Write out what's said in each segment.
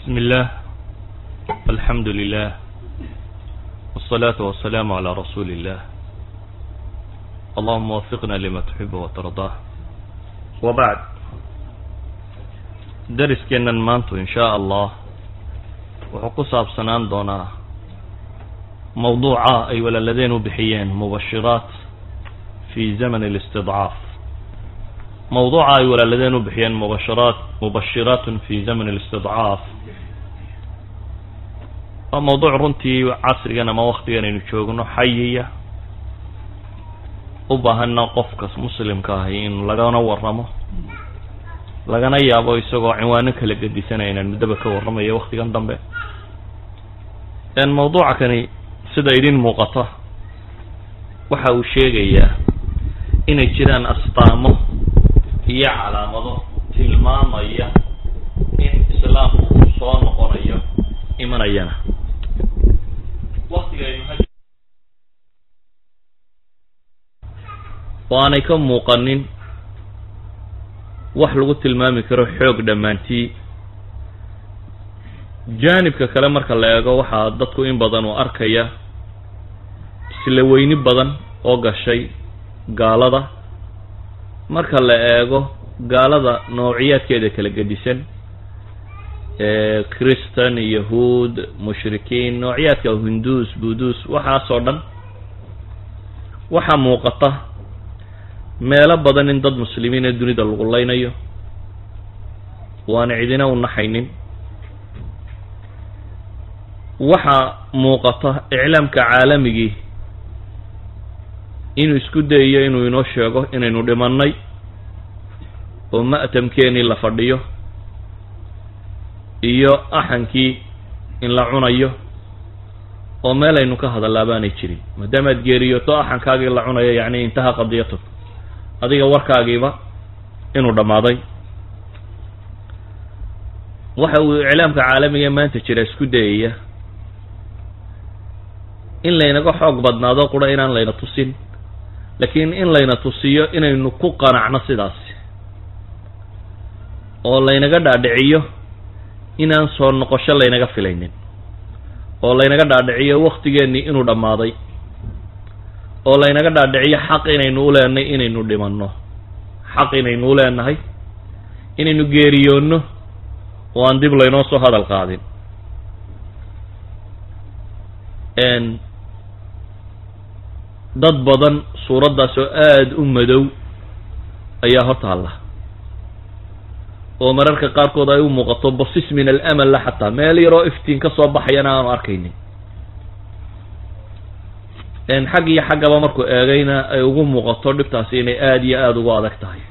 بسم الله الحمد لله والصلاة والسلام على رسول الله اللهم وفقنا لما تحب وترضاه وبعد dariskeena maantu in shaa allah wuxuu ku saabsanaan doonaa mawduuca ay walaaladeen u bixiyeen mubashiraat fi zaman alistidcaaf mawduuca ay walaaladeen u bixiyeen mubashiraat mubashiraatun fi zaman alistidcaaf waa mawduuc runtii casrigan ama waktigan aynu joogno xayiya u baahana qofka muslimka ahi in lagana waramo lagana yaabo isagoo cinwaano kala gedisanaya inaan muddaba ka warramayo waktigan dambe mawduuca kani sida idin muuqata waxa uu sheegayaa inay jiraan astaamo iyo calaamado tilmaamaya in islaamku uu soo noqonayo imanayana waktigaynu oo aanay ka muuqanin wax lagu tilmaami karo xoog dhammaantii jaanibka kale marka la eego waxaa dadku in badan uu arkaya isla weyni badan oo gashay gaalada marka la eego gaalada noociyaadkeeda kala gedisan christan yahuud mushrikiin noociyaadka hinduus buduus waxaasoo dhan waxaa muuqata meelo badan in dad muslimiin ee dunida lagu leynayo waana cidina u naxaynin waxaa muuqata iclaamka caalamigii inuu isku dayayo inuu inoo sheego inaynu dhimannay oo ma'tamkeenii la fadhiyo iyo axankii in la cunayo oo meel aynu ka hadallaa baanay jirin maadaamaad geeriyoto axankaagii la cunayo yacni intaha qadiyatuk adiga warkaagiiba inuu dhammaaday waxa uu iclaamka caalamiga maanta jira isku dayaya in laynaga xoog badnaado qura inaan layna tusin laakiin in layna tusiyo inaynu ku qanacno sidaasi oo laynaga dhaadhiciyo inaan soo noqosho laynaga filaynin oo laynaga dhaadhiciyo waktigeennii inuu dhammaaday oo laynaga dhaadhiciyo xaq inaynu u leenahay inaynu dhimanno xaq inaynu u leenahay inaynu geeriyoonno oo aan dib laynoo soo hadal qaadin dad badan suuraddaas oo aada u madow ayaa hortaalla oo mararka qaarkood ay u muuqato basis min alamal la xataa meel yaroo iftiin ka soo baxayana aanu arkaynin xag iyo xaggaba markuu eegayna ay ugu muuqato dhibtaasi inay aada iyo aada ugu adag tahay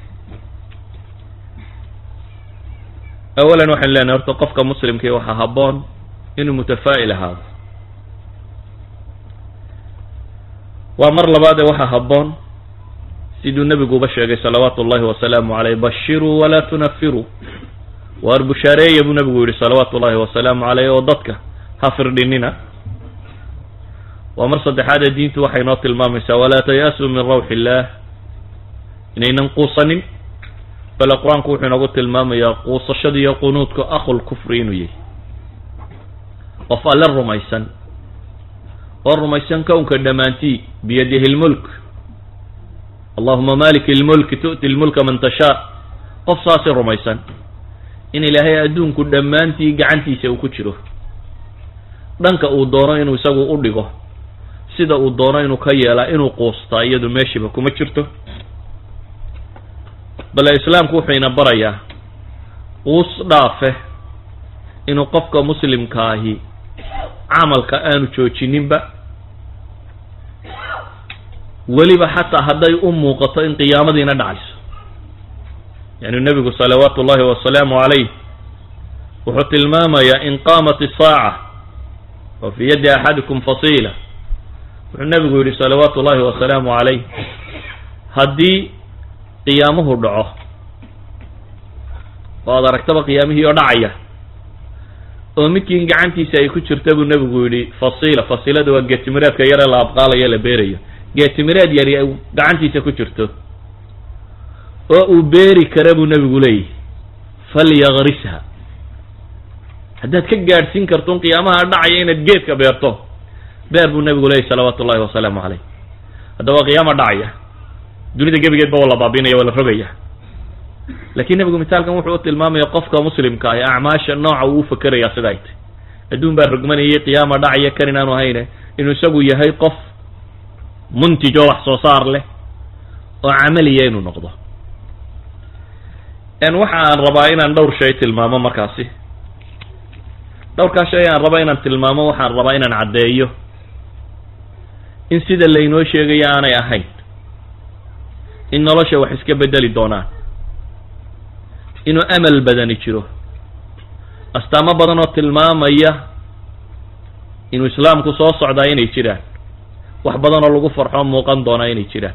awalan waxaynu leenahay horta qofka muslimkii waxaa habboon inuu mutafaa'il ahaado waa mar labaadee waxaa habboon siduu nebiguba sheegay salawaatu ullahi wasalaamu caleyh bashiruu walaa tunafiruu waar bushaareeya buu nebigu yihi salawaatu ullahi wasalaamu caleyh oo dadka ha firdhinina waa mar saddexaadee diintu waxay noo tilmaamaysaa walaa taya'suu min rawxi illaah inaynan quusanin bale qur-aanku wuxuu inoogu tilmaamayaa quusashada iyo qunuudka akhul kufri inuu yahay qof alle rumaysan oo rumaysan kownka dhammaantii biyadihi lmulk allahuma maliki lmulki tu'ti lmulka man tashaa qof saasi rumaysan in ilaahay adduunku dhammaantii gacantiisa uu ku jiro dhanka uu doono inuu isagu u dhigo sida uu doono inuu ka yeelaa inuu quustaa iyadu meeshiiba kuma jirto bale islaamku wuxuu ina barayaa quus dhaafe inuu qofka muslimka ahi camalka aanu joojininba weliba xataa hadday u muuqato in qiyaamadiina dhacayso yani nebigu salawaatu ullahi wasalaamu calayh wuxuu tilmaamayaa in qaamat isaaca wa fii yaddi axadikum fasiila wuxuu nebigu yidhi salawaatu ullahi wasalaamu calayh haddii qiyaamuhu dhaco oo ad aragtaba qiyaamihii oo dhacaya oo midkiin gacantiisa ay ku jirta buu nebigu yidhi fasiila fasiilada waa geetimireedka yare la abqaalayo la beerayo geetimireed yari ay gacantiisa ku jirto oo uu beeri kara buu nebigu leeyahy falyagrisha haddaad ka gaadhsiin karto un qiyaamaha dhacaya inaad geedka beerto beer buu nebigu leeyay salawaatu ullahi wasalaamu caleyh haddaba qiyaama dhacaya dunida gebigeedba waa la baabinaya waa la rogaya laakiin nebigu misaalkan wuxuu u tilmaamaya qofka muslimka ah acmaasha nooca uu ufakerayaa sida ay tay adduun baa rogmanayay qiyaama dhacaya kan inaanu hayne inuu isagu yahay qof muntij oo wax soo saar leh oo camaliya inuu noqdo waxa aan rabaa inaan dhowr shay tilmaamo markaasi dhowrkaa shay aan raba inaan tilmaamo waxaan rabaa inaan caddeeyo in sida laynoo sheegayo aanay ahayn in nolosha wax iska bedeli doonaan inuu amal badani jiro astaamo badan oo tilmaamaya inuu islaamku soo socdaa inay jiraan wax badan oo lagu farxo muuqan doonaa inay jiraan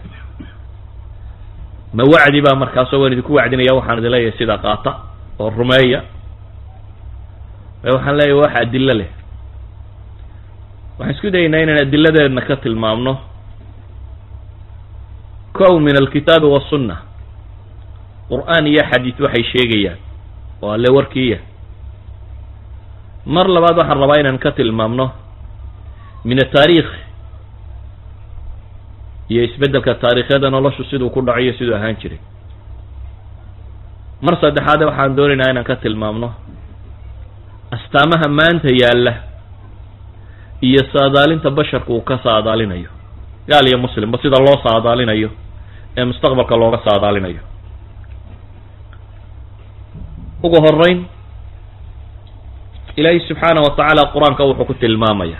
ma wacdi baa markaasoo waan idinku wacdinaya waxaan idin leeyahay sidaa qaata oo rumeeya waxaan leeyahay wax adilo leh waxaan isku dayaynaa inaan adiladeedna ka tilmaamno kow min alkitaabi wasunna qur-aan iyo xadiid waxay sheegayaan oo alle warkiiya mar labaad waxaan rabaa inaan ka tilmaamno min ataariikh iyo isbeddelka taariikhyada noloshu siduu ku dhaco iyo siduu ahaan jiray mar saddexaade waxaan doonaynaa inaan ka tilmaamno astaamaha maanta yaalla iyo saadaalinta basharku uu ka saadaalinayo gaal iyo muslimba sida loo saadaalinayo ee mustaqbalka looga saadaalinayo ugu horeyn ilaahay subxaana wa tacaala qur-aanka wuxuu ku tilmaamaya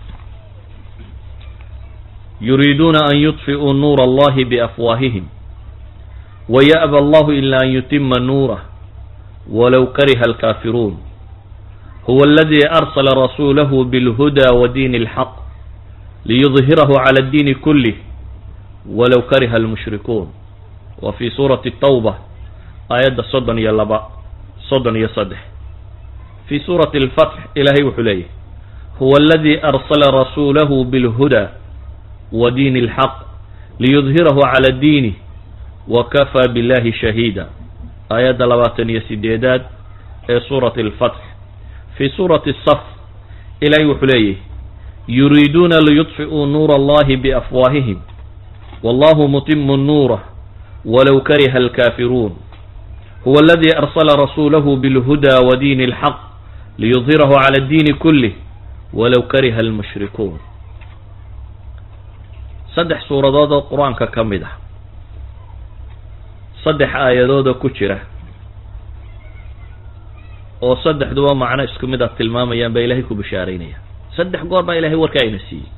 yuriiduuna an yudfi'uu nuura allahi biafwaahihim waya'ba allahu ila an yutima nuurah walow kariha alkaafiruun huwa aladi arsala rasuulahu bilhuda wa diini alxaq liyudhirahu cala addiini kulih walow kariha almushrikuun wa fi suurati tawba aayadda soddon iyo laba soddon iyo saddex fi suurati alfatx ilaahay wuxuu leeyahy huwa aladi arsala rasuulahu bilhuda wa diini alxaq liyudhirahu cala diinih wa kafaa billahi shahiida aayadda labaatan iyo sideedaad ee suurati alfatx fi suurati asaf ilaahay wuxuu leeyahy yuriiduuna liyudfi'uu nuura allahi biafwaahihim wallahu mutimu nuurah walow kariha alkaafiruun huwa aladi arsala rasuulahu bilhuda wa diini alxaq liyudhirahu cala addiini kulih walow kariha almushrikuun saddex suuradood oo qur-aanka ka mid ah saddex aayadoodoo ku jira oo saddexduba macno isku mid a tilmaamayaan baa ilaahay ku bishaaraynaya saddex goor baa ilahay warkaa ina siiyey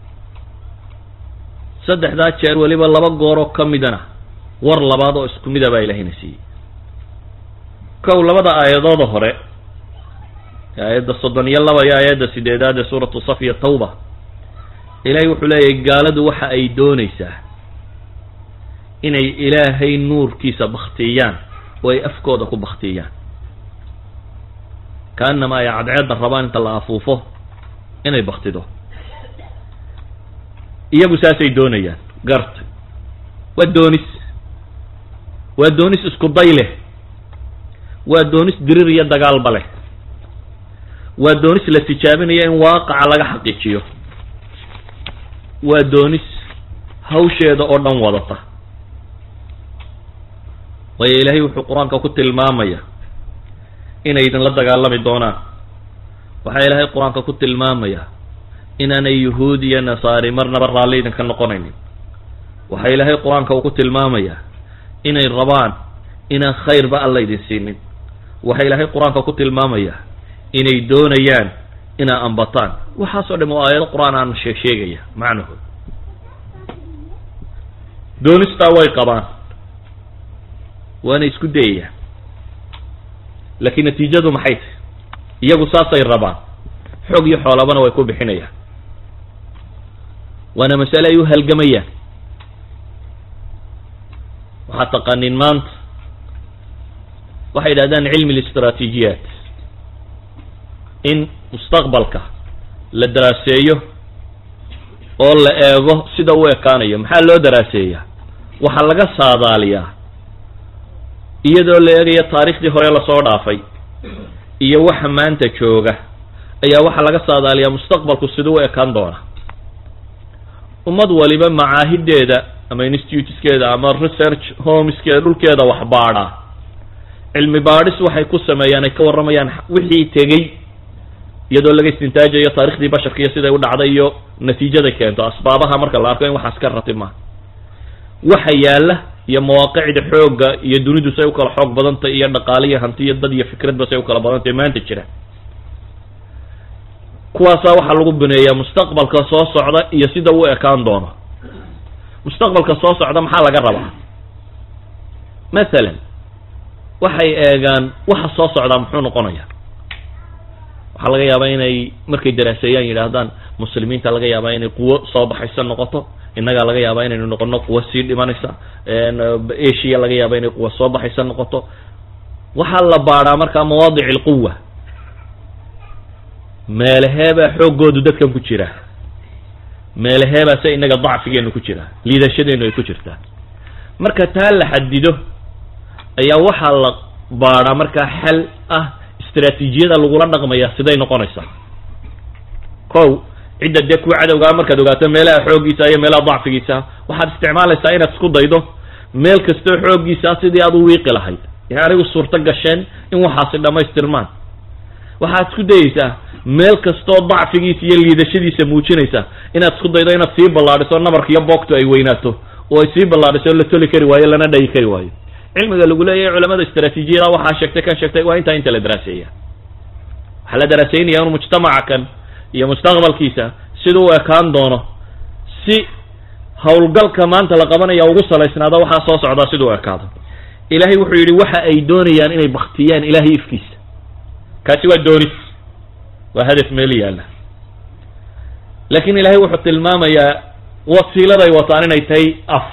saddexdaa jeer weliba laba gooroo ka midana war labaad oo isku mida baa ilahayna siiyey kow labada aayadooda hore aayadda soddon iyo laba iyo aayadda sideedaad ee suuratu saf iyo tawba ilaahay wuxuu leeyahay gaaladu waxa ay doonaysaa inay ilaahay nuurkiisa baktiyaan oo ay afkooda ku baktiyaan kaanama ay cadceedda rabaan inta la afuufo inay baktido iyagu saasay doonayaan garta waa doonis waa doonis isku day leh waa doonis dirir iyo dagaalba leh waa doonis la tijaabinayo in waaqaca laga xaqiijiyo waa doonis hawsheeda oo dhan wadata waayo ilaahay wuxuu qur-aanka ku tilmaamaya inay idinla dagaalami doonaan waxaa ilaahay qur-aanka ku tilmaamaya inaanay yuhuud iyo nasaari marnaba raalli idinka noqonaynin waxaa ilaahay qur-aanka uu ku tilmaamaya inay rabaan inaan khayrba alla idin siinin waxaa ilaahay qur-aanka ku tilmaamaya inay doonayaan inaa ambataan waxaasoo dham oo aayado qur-aan aan sheeg sheegaya macnahood doonistaa way qabaan waana isku dayayaan laakiin natiijadu maxay tahy iyagu saasay rabaan xoog iyo xoolabana way ku bixinayaan waana masale ay u halgamayaan waxaad taqaaniin maanta waxay yidhahdaan cilmi listraatiijiyaat in mustaqbalka la daraaseeyo oo la eego sida u ekaanayo maxaa loo daraaseeyaa waxaa laga saadaaliyaa iyadoo la eegayo taariikhdii hore lasoo dhaafay iyo waxa maanta jooga ayaa waxaa laga saadaaliyaa mustaqbalku siduu u ekaan doona ummad waliba macaahideeda ama instituteskeeda ama research homeskeeda dhulkeeda wax baadha cilmi baadhis waxay ku sameeyaan ay ka warramayaan wixii tegey iyadoo laga istintaajayo taarikhdii basharka iyo siday u dhacday iyo natiijada keento asbaabaha marka la arko in waxaas ka ratima waxa yaalla iyo mawaaqicda xoogga iyo dunidu say u kala xoog badantay iyo dhaqaale iyo hanti iyo dad iyo fikradba say u kala badantay maanta jira kuwaasaa waxaa lagu bineeyaa mustaqbalka soo socda iyo sida u ekaan doono mustaqbalka soo socda maxaa laga rabaa mathalan waxay eegaan waxa soo socdaa muxuu noqonaya waxaa laga yaabaa inay markay daraaseeyaan yidhaahdaan muslimiinta laga yaabaa inay quwo soo baxaysa noqoto innagaa laga yaabaa inaynu noqono quwo sii dhimanaysa asia laga yaaba inay quwo soo baxaysa noqoto waxaa la baadhaa markaa mawaadic alquwa meelaheebaa xooggoodu dadkan ku jira meelaheebaa se innaga dacfigeenu ku jira liidashadeenu ay ku jirtaa marka taa la xadido ayaa waxaa la baadhaa markaa xal ah istraatiijiyada lagula dhaqmaya siday noqonaysaa kow cidda dee kuwa cadowgaa markaad ogaato meelaha xooggiisa iyo meelaha dacfigiisa waxaad isticmaalaysaa inaad isku daydo meel kastoo xooggiisa sidii aad u wiiqi lahayd yani u suurto gasheen in waxaasi dhammaystirmaan waxaad isku dayeysaa meel kastoo dacfigiisa iyo liidashadiisa muujinaysa inaad isku daydo inaad sii ballaadhiso nabarka iyo boogtu ay weynaato oo ay sii ballaadhiso la toli kari waayo lana dhayi kari waayo cilmiga lagu leeyahay culamada istraatiijiyada waxaa sheegtay kan sheegtay waa intaa inta la daraaseeya waxaa la daraaseynaya inu mujtamaca kan iyo mustaqbalkiisa siduu u ekaan doono si howlgalka maanta la qabanaya ugu salaysnaado waxaa soo socdaa siduu u ekaado ilaahay wuxuu yidhi waxa ay doonayaan inay baktiyaan ilaahay ifkiisa kaasi waa doonis waa hadaf meel yaalla laakiin ilaahay wuxuu tilmaamayaa wasiiladay wataan inay tahay af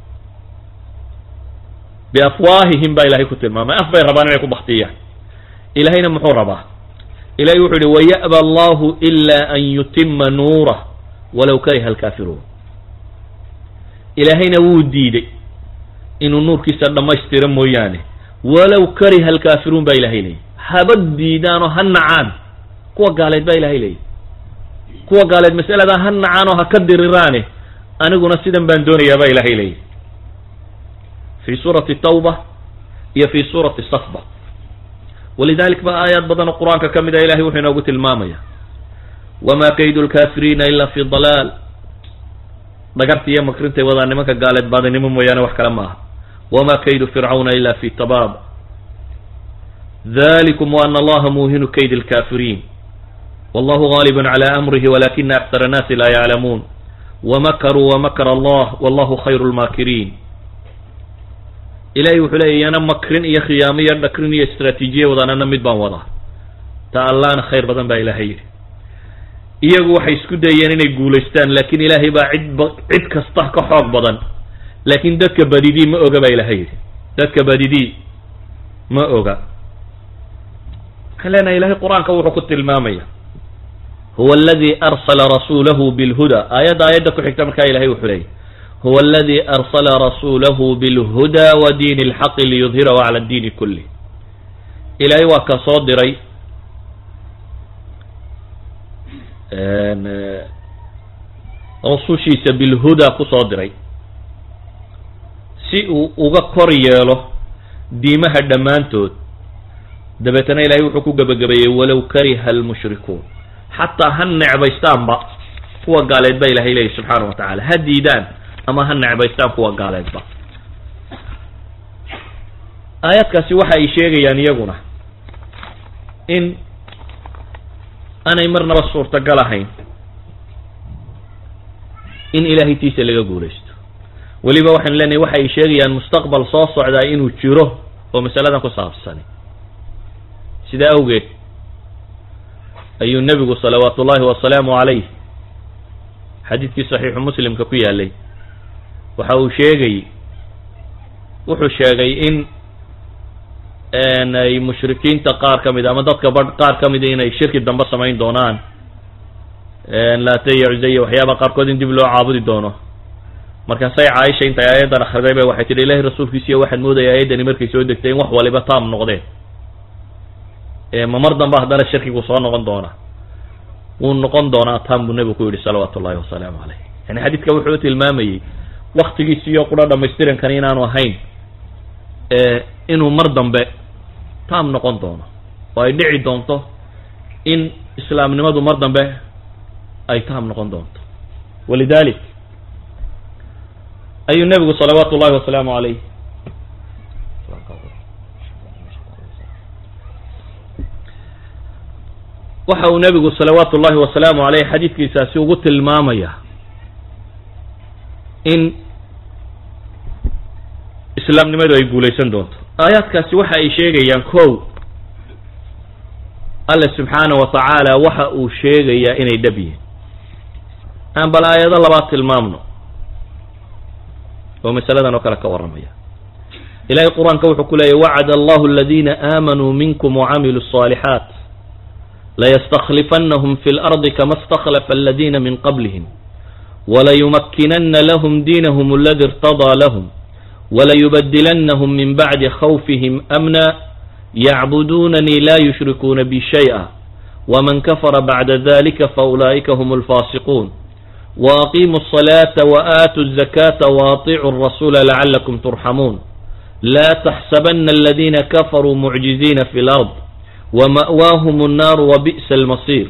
biafwaahihim baa ilahay ku tilmaamay af bay rabaan inay ku baktiyaan ilahayna muxuu rabaa ilahay wuxuu yihi waya'ba allahu ila an yutima nuurah walaw kariha alkaafiruun ilaahayna wuu diiday inuu nuurkiisa dhammaystiro mooyaane walow kariha alkaafiruun baa ilahay leeyay haba diidaanoo ha nacaan kuwa gaaleed baa ilahay leeyay kuwa gaaleed masaladaa ha nacaanoo ha ka diriraane aniguna sidan baan doonayaa baa ilahay leeyay fi suurati tawba iyo fi suurati safba walidalik ba aayaad badan oo qur-aanka ka mid a ilahay wuxuu inoogu tilmaamaya wama kaydu lkafiriina ila fi dalaal dhagarta iyo makrintay wadaa nimanka gaaleed baadinimo mooyaane wax kale maaha wama kaydu fircawna ila fi tabaab dalikum waana allaha muuhinu kayd lkafiriin wallahu gaalibun cala amrihi walakina aksara annaasi laa yaclamuun wamakaruu wamakara allah wallahu khayru lmaakiriin ilahay wuxuu leeya iyana makrin iyo khiyaamo iyo dhakrin iyo istraatiijiya wadaanana mid baan wadaa ta allahna khayr badan baa ilahay yidhi iyagu waxay isku dayeen inay guulaystaan laakiin ilaahay baa cid ba cid kasta ka xoog badan laakiin dadka badidii ma oga baa ilahay yidhi dadka badidii ma oga waxaan leenahay ilahay qur-aanka wuxuu ku tilmaamaya huwa aladi arsala rasuulahu bilhuda aayadda aayadda ku xigta markaa ilahay wuxuu leeyay huwa aladi arsala rasuulahu bilhuda wa diini اlxaqi liyudhirahu cala diini kulih ilaahay waa ka soo diray rasushiisa bilhuda kusoo diray si uu uga kor yeelo diimaha dhammaantood dabeetana ilahay wuxuu ku gebagabeeyey walow kariha almushrikuun xataa ha necbaystaanba kuwa gaaleed ba ilahay leeyahy subxaana wa tacala ha diidaan ama ha necbaystaan kuwa gaaleedba aayaadkaasi waxa ay sheegayaan iyaguna in aanay marnaba suurtagal ahayn in ilaahay tiisa laga guulaysto weliba waxaynu leenahay waxa ay sheegayaan mustaqbal soo socdaa inuu jiro oo masaladan ku saabsani sidaa awgeed ayuu nebigu salawaatu ullahi wasalaamu calayh xadiidkii saxiixu muslimka ku yaalay waxa uu sheegay wuxuu sheegay in ay mushrikiinta qaar ka mid ama dadka ba qaar ka mida inay shirki dambe samayn doonaan laata iyo cusaya waxyaaba qaarkood in dib loo caabudi doono markaasay caaisha intay aayaddan akhriday bay waxay tidhi ilahi rasuulkiisiiyo waxaad moodaya aayaddani markay soo degtay in wax waliba taam noqdeen ma mar dambe haddana shirkigu soo noqon doonaa wuu noqon doonaa taan buu nebigu ku yidhi salawaatu ullahi wasalaamu caleyh yani xadiidka wuxuu tilmaamayey waktigiisiyo qura dhamaystirankan inaanu ahayn inuu mar dambe taam noqon doono oo ay dhici doonto in islaamnimadu mar dambe ay taam noqon doonto walidalik ayuu nebigu salawaatu ullahi wasalaamu caleyh waxa uu nebigu salawaatu ullahi wasalaamu caleyh xadiidkiisaasi ugu tilmaamaya in islaamnimadu ay guulaysan doonto aayaadkaasi waxa ay sheegayaan kow alle subxaana wa tacaala waxa uu sheegayaa inay dhab yihiin aan bal aayado labaad tilmaamno oo masaladan oo kale ka warramaya ilahay qur-aanka wuxuu ku leeyahy wacada allahu aladiina aamanuu minkum wacamiluu الصaalixaat layastakhlifannahum fi اlardi kama اstakhlafa aladiina min qablihim walayumakkinana lahm diinahum aladi irtadaa lahm walayubadilannahum min bacdi khawfihim amna yacbudunanii la yushrikuuna bi shay'a waman kafara bacda dalika faulaa'ika hm alfaasiquun waaqiimuu الصalaata waatuu الzakaata waaطicuu الrasuula lacalakum turxamuun laa taxsabana aladina kafaruu mucjiziina fi lard wama'waahum الnaaru wabi'sa almasiir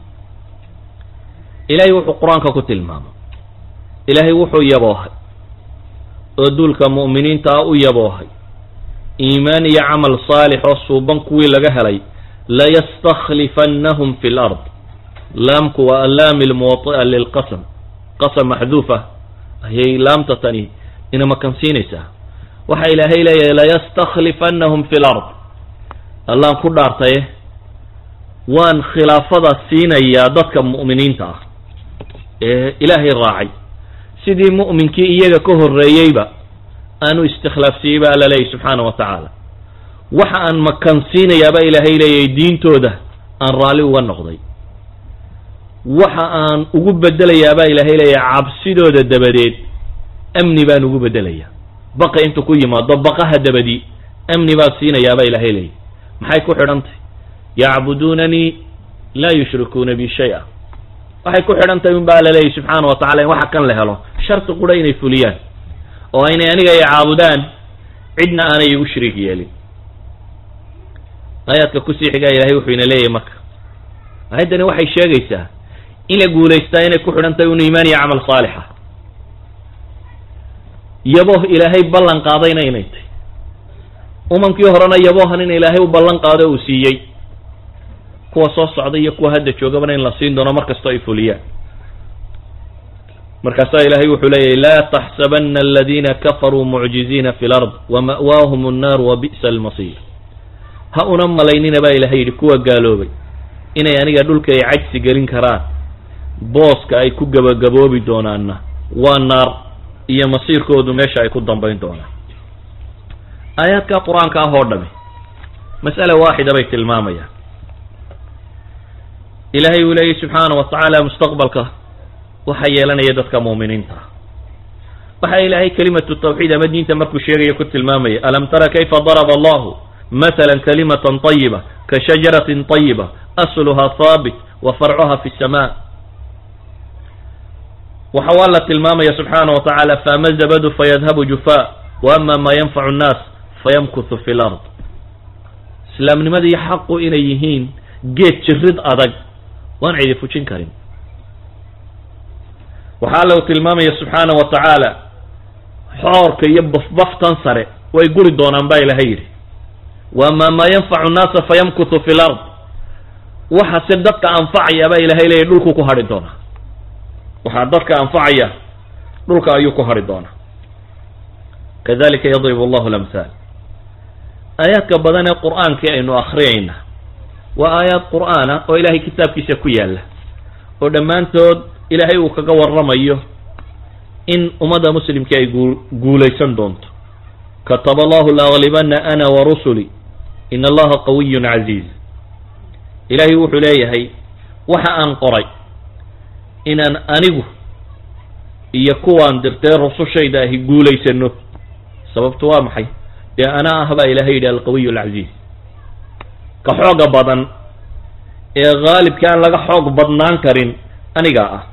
ilahay wuxuu qur-aanka ku tilmaamay ilaahay wuxuu yaboohay oo duulka mu'miniinta ah u yaboohay iimaan iyo camal saalix oo suuban kuwii laga helay layastakhlifannahum fi lard laamku waa allaami lmuwaطi'a lilqasam qasam maxduufa ayay laamta tani ina makansiinaysaa waxa ilaahay leeyahay layastakhlifannahum fi lard allaan ku dhaartaye waan khilaafada siinayaa dadka mu'miniinta ah ee ilaahay raacay sidii mu'minkii iyaga ka horreeyeyba aanu istikhlaafsiiyey ba alla leeyahy subxaana wa tacaala waxa aan makansiinayaaba ilaahay leeyahay diintooda aan raalli uga noqday waxa aan ugu bedelayaabaa ilaahay leeyahay cabsidooda dabadeed amni baan ugu bedelayaa baqa intuu ku yimaado baqaha dabadii amni baan siinayaabaa ilaahay leeyahy maxay ku xidhantahy yacbuduunanii laa yushrikuuna bi shay-a waxay ku xidhan tahay un ba alla leeyahy subxaana wa tacala in waxa kan la helo sharti qura inay fuliyaan oo aynay aniga ay caabudaan cidna aanay igu shariik yeelin aayaadka kusii xigaa ilahay wuxuu ina leeyahay marka aayaddani waxay sheegaysaa in la guulaystaa inay ku xidhan tahay un iimaan iyo camal saalixa yabooh ilaahay ballan qaadayna inay tahy umankii horena yaboohan in ilaahay u ballan qaado uu siiyey kuwa soo socda iyo kuwa hadda joogabana in la siin doono mar kastoo ay fuliyaan markaasaa ilahay wuxuu leeyahy laa taxsabana aladiina kafaruu mucjiziina fi lard wama'waahum annaar wabi'sa almasiir ha una malaynina baa ilahay yidhi kuwa gaaloobay inay aniga dhulka ay cajsi gelin karaan booska ay ku gabagaboobi doonaanna waa naar iyo masiirkoodu meesha ay ku dambayn doonaan aayaadka qur-aanka ah oo dhami mas'ala waaxida bay tilmaamayaan ilahay uu leeyahy subxaana wa tacaala mustaqbalka waxaa yeelanaya dadka muuminiinta ah waxa ilaahay kelimatu tawxiid ama diinta markuu sheegaya ku tilmaamaya alam tara kayfa daraba allahu matala kalimatan طayiba ka shajaratin طayiba asluha haabit wa farcuha fi الsama waxa waa la tilmaamaya subxaana wa tacaala faama zabadu fayadhabu jufa wa ama ma yanfacu nnaas fayamkuthu fi lard islaamnimadii xaqu inay yihiin geed jirid adag waan cidi fujin karin waxaa alla u tilmaamaya subxaana wa tacaala xoorka iyo bafbaftan sare way guri doonaan baa ilahay yidhi wa ama maa yanfacu nnaasa fayamkuthu fi lard waxa se dadka anfacaya baa ilahay leeyahy dhulku ku hadhi doonaa waxaa dadka anfacaya dhulka ayuu ku hadhi doonaa kadalika yadribu allahu lamhaal aayaadka badan ee qur-aankii aynu akhriyayna waa aayaad qur'aana oo ilahay kitaabkiisa ku yaalla oo dhammaantood ilaahay uu kaga warramayo in ummadda muslimkii ay guu guulaysan doonto kataba allahu laaglibana ana wa rusuli in allaha qawiyun casiiz ilaahay wuxuu leeyahay waxa aan qoray inaan anigu iyo kuwaan dirtee rusushayda ahi guulaysano sababtu waa maxay dee ana ah baa ilahay yidhi alqawiy alcasiiz ka xooga badan ee haalibka aan laga xoog badnaan karin anigaa ah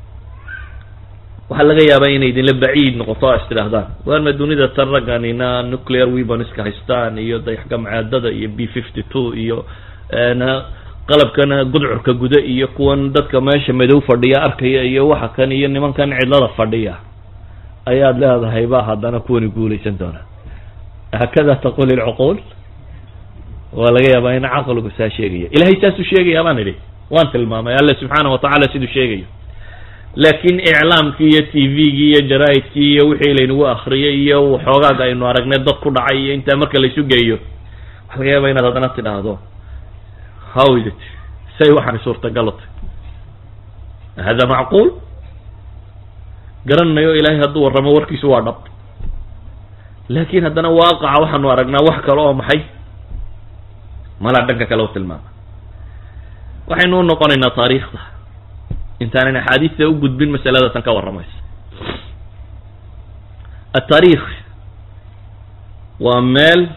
waxaa laga yaabaa inay idinla baciid noqoto o is tidhaahdaan waarma dunida tan ragganina nuclear weaponska haystaan iyo dayaxgamcaadada iyo b fifty two iyo qalabkan gudcurka guda iyo kuwan dadka meesha madow fadhiya arkaya iyo waxa kan iyo nimankan cidlada fadhiya ayaad leedahay ba haddana kuwani guulaysan doonaa hakada taqul ilcuquul waa laga yaabaa in caqligu saa sheegaya ilahay saasuu sheegaya baan idhi waan tilmaamay alle subxaana watacaala siduu sheegayo laakiin iclaamkii iyo t v-gii iyo jaraa'idkii iyo wixii laynagu akriyay iyo waxoogaaga aynu aragnay dad ku dhacay iyo intaa marka laysu geeyo waxa laga yaaba inaad haddana tidhaahdo how is it say waxaani suurtagal utay hada macquul garanayo ilaahay hadduu warramo warkiisu waa dhab laakiin haddana waaqaca waxaanu aragnaa wax kale oo maxay malaa dhanka kale u tilmaama waxaynu u noqonaynaa taariikhda intaanan axaadiista u gudbin masalada tan ka warramaysa ataariikh waa meel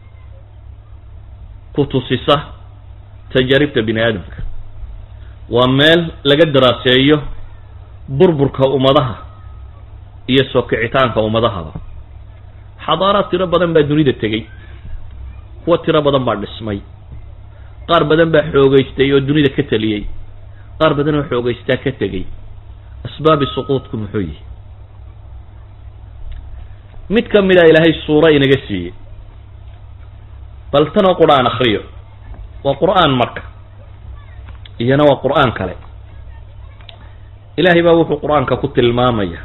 ku tusisa tajaaribta bini aadamka waa meel laga daraaseeyo burburka ummadaha iyo soo kicitaanka ummadahaba xadaaraad tiro badan baa dunida tegey kuwa tiro badan baa dhismay qaar badan baa xoogeystay oo dunida ka teliyey qaar badan oo xoogeystaa ka tegey asbaabi suquudku muxuu yihi mid ka mida ilaahay suuro inaga siiyey bal tanoo qur-aan akriyo waa qur-aan marka iyana waa qur-aan kale ilaahay baa wuxuu qur-aanka ku tilmaamaya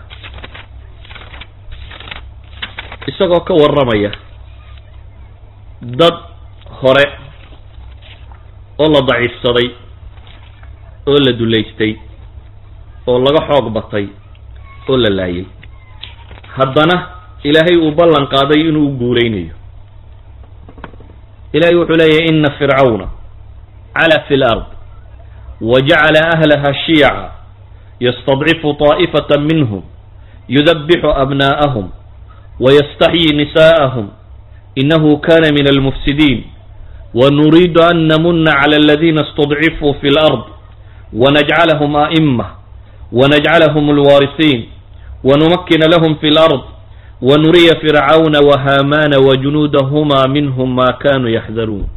isagoo ka warramaya dad hore oo la daciifsaday oo la dulaystay oo laga xoog batay oo la laayay haddana ilaahay uu ballan qaaday inuu u guulaynayo ilahay wuxuu leeyahy ina fircawna cala fi lard wajacala ahlaha shiyaca yastadcifu طaa'ifata minhum yudabixu abna'ahum wayastaxyi nisa'ahum inahu kana min almufsidiin ونريد أن نمن على الذين استضعفوا في الأرض ونجعلهم أئمة ونجعلهم الوارثين ونمكن لهم في الأرض ونري فرعون وهامان وجنودهما منهم ما كانوا يحذرون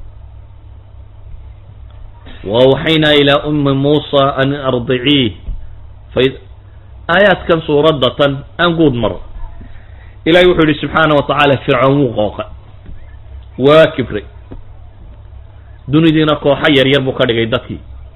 وأوحينا إلى أم موسى أن أرضعيه فإذ آيات كان سورة أنقود مرة إلى يوحي سبحانه وتعالى فرعون وقوق وكبري dunidiina kooxo yaryar buu ka dhigay dadkii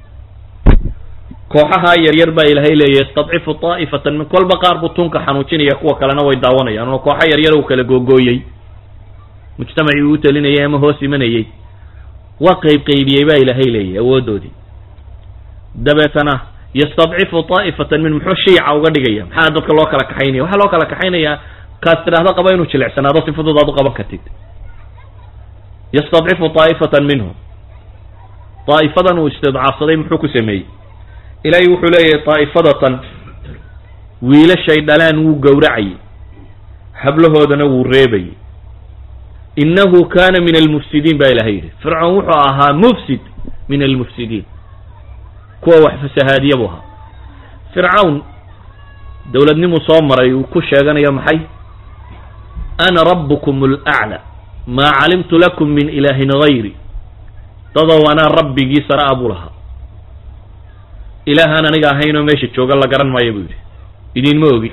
kooxaha yaryar baa ilaahay leeyahy yastadcifu taa'ifatan min kolba qaar buu tunka xanuujinaya kuwa kalena way daawanayaan oo kooxo yaryar uu kala googooyey mujtamacii uu talinayay ama hoos imanayey waa qayb qaybiyey baa ilaahay leeyahy awoodoodii dabeetana yastadcifu taa'ifatan min muxuu shiica uga dhigaya maxaa dadka loo kala kaxaynaya waxaa loo kala kaxaynayaa kaas tidhaahda qaba inuu jilicsanaado si fudud aad u qaban kartid yastadcifu taa'ifatan minhum daa'ifadan uu istidcaafsaday muxuu ku sameeyey ilaahay wuxuu leeyahay daa'ifadatan wiilashay dhalaan wuu gowracayay hablahoodana wuu reebayay innahu kana min almufsidiin baa ilahay yidhi fircoon wuxuu ahaa mufsid min almufsidiin kuwa wax fasahaadiya buu ahaa fircawn dowladnimuu soo maray uu ku sheeganayo maxay ana rabbukum alaclى maa calimtu lakum min ilaahin gayri dadow anaa rabbigii sara-a buu lahaa ilaahaan aniga ahaynoo meesha jooga la garan maayo buu yidhi idinma ogi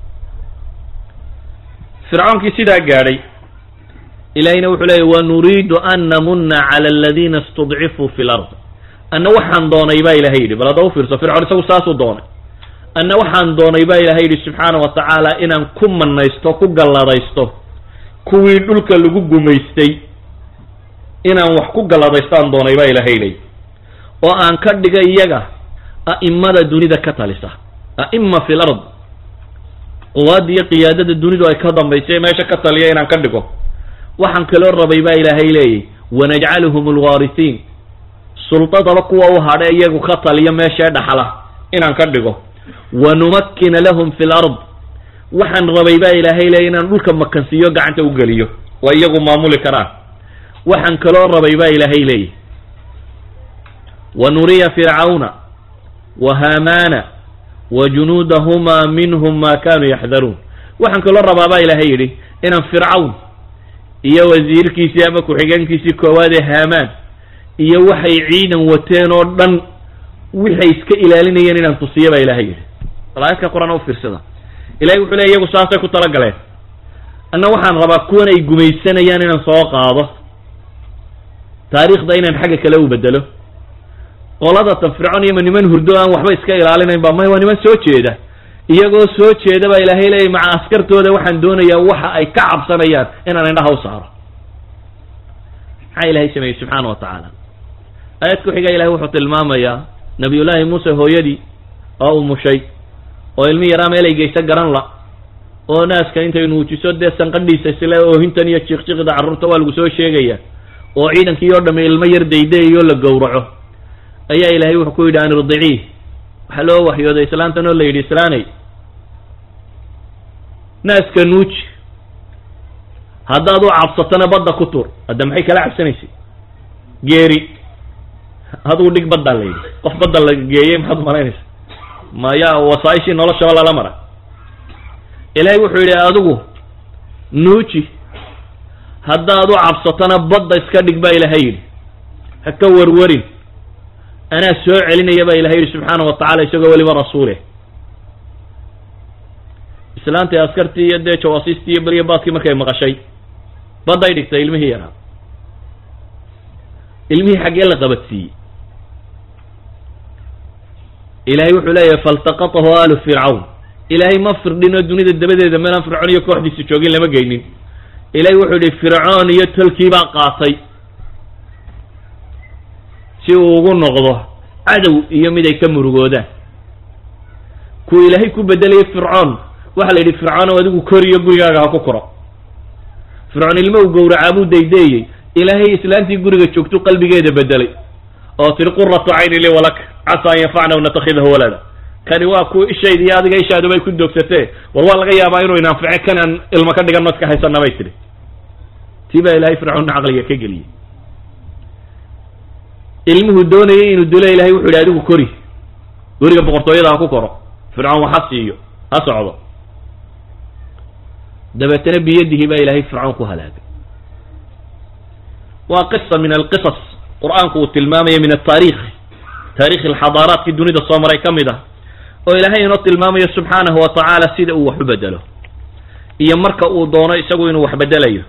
fircoonkii sidaa gaadhay ilaahayna wuxuu leeyay wanuriidu an namuna cala aladiina istudcifuu fi lard anna waxaan doonay baa ilahay yidhi bal hadda u fiirso fircoon isagu saasuu doonay anna waxaan doonay baa ilahay yidhi subxaana wa tacaala inaan ku manaysto ku galladaysto kuwii dhulka lagu gumaystay inaan wax ku galladaystaan doonay baa ilahay leey oo aan ka dhiga iyaga a'imada dunida ka talisa a'ima fi lard quwaadda iyo qiyaadada dunidu ay ka dambaysay meesha ka taliya inaan ka dhigo waxaan kaloo rabay baa ilaahay leeyay wanajcaluhum alwaarisiin sultadaba kuwa u hadhe iyagu ka taliya meeshee dhaxla inaan ka dhigo wanumakkina lahum fi lard waxaan rabay baa ilaahay leeyay inaan dhulka makansiiyo gacanta u geliyo waa iyagu maamuli karaan waxaan kaloo rabay baa ilaahay leeyay wa nuriya fircawna wa haamaana wa junuudahumaa minhum ma kanuu yaxdaruun waxaan kaloo rabaa baa ilaahay yidhi inaan fircawn iyo wasiirkiisii ama ku-xigeenkiisii koowaad ee haamaan iyo waxay ciidan wateen oo dhan waxay iska ilaalinayeen inaan tusiyo baa ilahay yidhi malaa'idka qur-aan u fiirsada ilahay wuxuu leey iyagu saasay ku talagaleen anna waxaan rabaa kuwan ay gumaysanayaan inaan soo qaado taariikhda inaan xagga kale u bedelo qoladatan fircoon iyo ma niman hurdo aan waxba iska ilaalinayn ba may waa niman soo jeeda iyagoo soo jeeda baa ilaahay leeyay maca askartooda waxaan doonayaa waxa ay ka cabsanayaan inaan indhaha u saaro maxaa ilahay sameeyey subxaana wa tacaala aayad ku xiga ilahay wuxuu tilmaamayaa nabiyullaahi muuse hooyadii oo umushay oo ilmi yaraa meel ay geysa garan la oo naaska intay nuujiso dee sanqadhiisa isle oohintan iyo jiiqjiqda carruurta waa lagu soo sheegaya oo ciidankii oo dhamme ilmo yar daydayayo la gowraco ayaa ilaahay wuxuu ku yidhi an irdiciih waxaa loo waxyooday islaantan oo la yidhi islaanay naaska nuuji haddaad u cabsatona badda ku tur hadda maxay kala cabsanaysay geeri adugu dhig baddaa la yidhi qof badda la geeyey maxaad umalaynaysa maya wasaaishii noloshaba lala mara ilaahay wuxuu yidhi adigu nuuji haddaad u cabsatona badda iska dhig baa ilaahay yidhi ha ka warwarin anaa soo celinaya baa ilahay yidhi subxaana wa tacala isagoo weliba rasuuleh islaantii askartii iyo dee jawaasiistii iyo beriya baadkii markay maqashay badday dhigtay ilmihii yaraa ilmihii xaggee la qabadsiiyey ilaahay wuxuu leeyahay faltaqatahu aalu fircawn ilaahay ma firdhinoo dunida dabadeeda meelaan fircoon iyo kooxdiisa joogin lama geynin ilaahay wuxuu yihi fircoon iyo tolkii baa qaatay si uu ugu noqdo cadow iyo mid ay ka murugoodaan kuwa ilaahay ku bedelayay fircoon waxaa la yidhi fircoon oo adigu koriyo gurigaaga ha ku koro fircoon ilmo u gowracaa buu daydeeyey ilaahay islaantii guriga joogtu qalbigeeda bedelay oo tiri quratu cayni li walaka casa an yanfacna w natakhidahu walada kani waa kuwa ishayda iyo adiga ishaadu bay ku doogsatee war waa laga yaabaa inuu inanfice kanaan ilmo ka dhiganno iska haysana bay tidhi tii baa ilaahay fircoonna caqliga ka geliyey ilmuhu doonayay inuu dilo ilahay wuxu yidhi adigu kori guriga boqortooyada ha ku koro fircoon wax ha siiyo ha socdo dabeetana biyadihi baa ilaahay fircoon ku halaagay waa qisa min alqisas qur-aanku uu tilmaamaya min ataarikh taarikh alxadaaraadkii dunida soo maray ka mid ah oo ilaahay inoo tilmaamayo subxaanahu wa tacaala sida uu wax u bedelo iyo marka uu doono isagu inuu wax bedelayo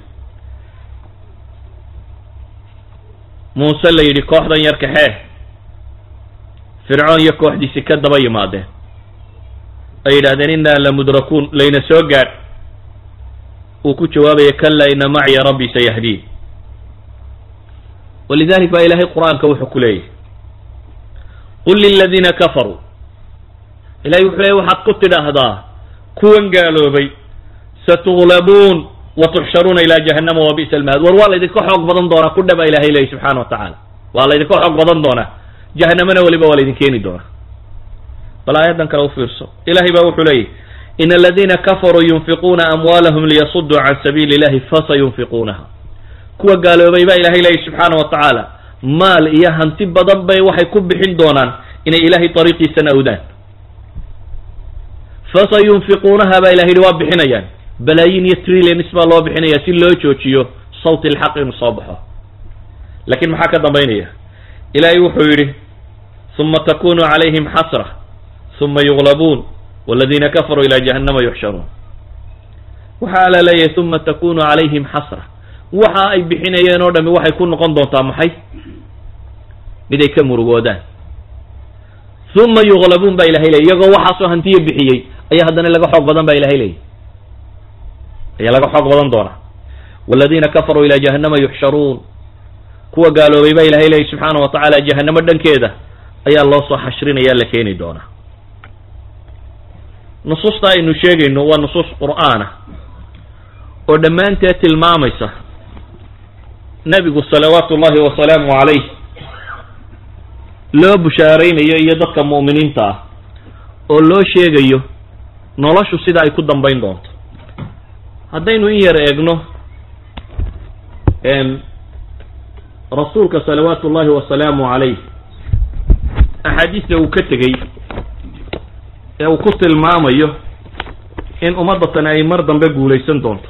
muuse la yidhi kooxdan yar kaxee fircoon iyo kooxdiisi ka daba yimaadeen ay yidhahdeen innaa lamudrakuun layna soo gaadh uu ku jawaabaya kala ina maciya rabbii sayahdiin walidalik baa ilaahay qur-aanka wuxuu ku leeyahy qul liladiina kafaruu ilahay wuxuu leeyay waxaad ku tidhaahdaa kuwan gaaloobay satuglabuun wa tuxsharuuna ilaa jahannama wa bi'sa almahad war waa laydinka xoog badan doonaa ku dhaba ilahay leeyahy subxana wa tacaala waa laydinka xoog badan doonaa jahanamana weliba waa laydin keeni doonaa bal aayaddan kale u fiirso ilahay baa wuxuu leeyahy in aladiina kafaruu yunfiquuna amwaalahum liyasuduu can sabiili illahi fasayunfiquunaha kuwa gaaloobay baa ilahay leeyahy subxaana wa tacaala maal iyo hanti badan bay waxay ku bixin doonaan inay ilaahay dariiqiisana awdaan fasayunfiquunaha baa ilahay yihi waa bixinayaan balaayin iyo trillions baa loo bixinaya si loo joojiyo sawti alxaq inuu soo baxo laakiin maxaa ka dambaynaya ilaahay wuxuu yidhi uma takunu calayhim xasra uma yuglabuun waladiina kafaruu ila jahannama yuxsharuun waxa ala leeyahay uma takunu calayhim xasra waxa ay bixinayeen oo dhami waxay ku noqon doontaa maxay mid ay ka murugoodaan uma yuglabuun baa ilahay leeyay iyagoo waxaasoo hantiya bixiyey ayaa haddana laga xoog badan baa ilahay leeyay ayaa laga xoog badan doonaa waladiina kafaruu ila jahannama yuxsharuun kuwa gaaloobay baa ilahay leeyay subxaana wa tacaala jahanamo dhankeeda ayaa loo soo xashrinaya la keeni doonaa nusuusta aynu sheegayno waa nusuus qur'aana oo dhammaanteed tilmaamaysa nebigu salawaatu ullahi wasalaamu calayh loo bushaaraynayo iyo dadka mu'miniinta ah oo loo sheegayo noloshu sida ay ku dambayn doonto haddaynu in yar eegno rasuulka salawaatu ullahi wasalaamu calayh axaadiista uu ka tegey ee uu ku tilmaamayo in ummaddatani ay mar dambe guulaysan doonto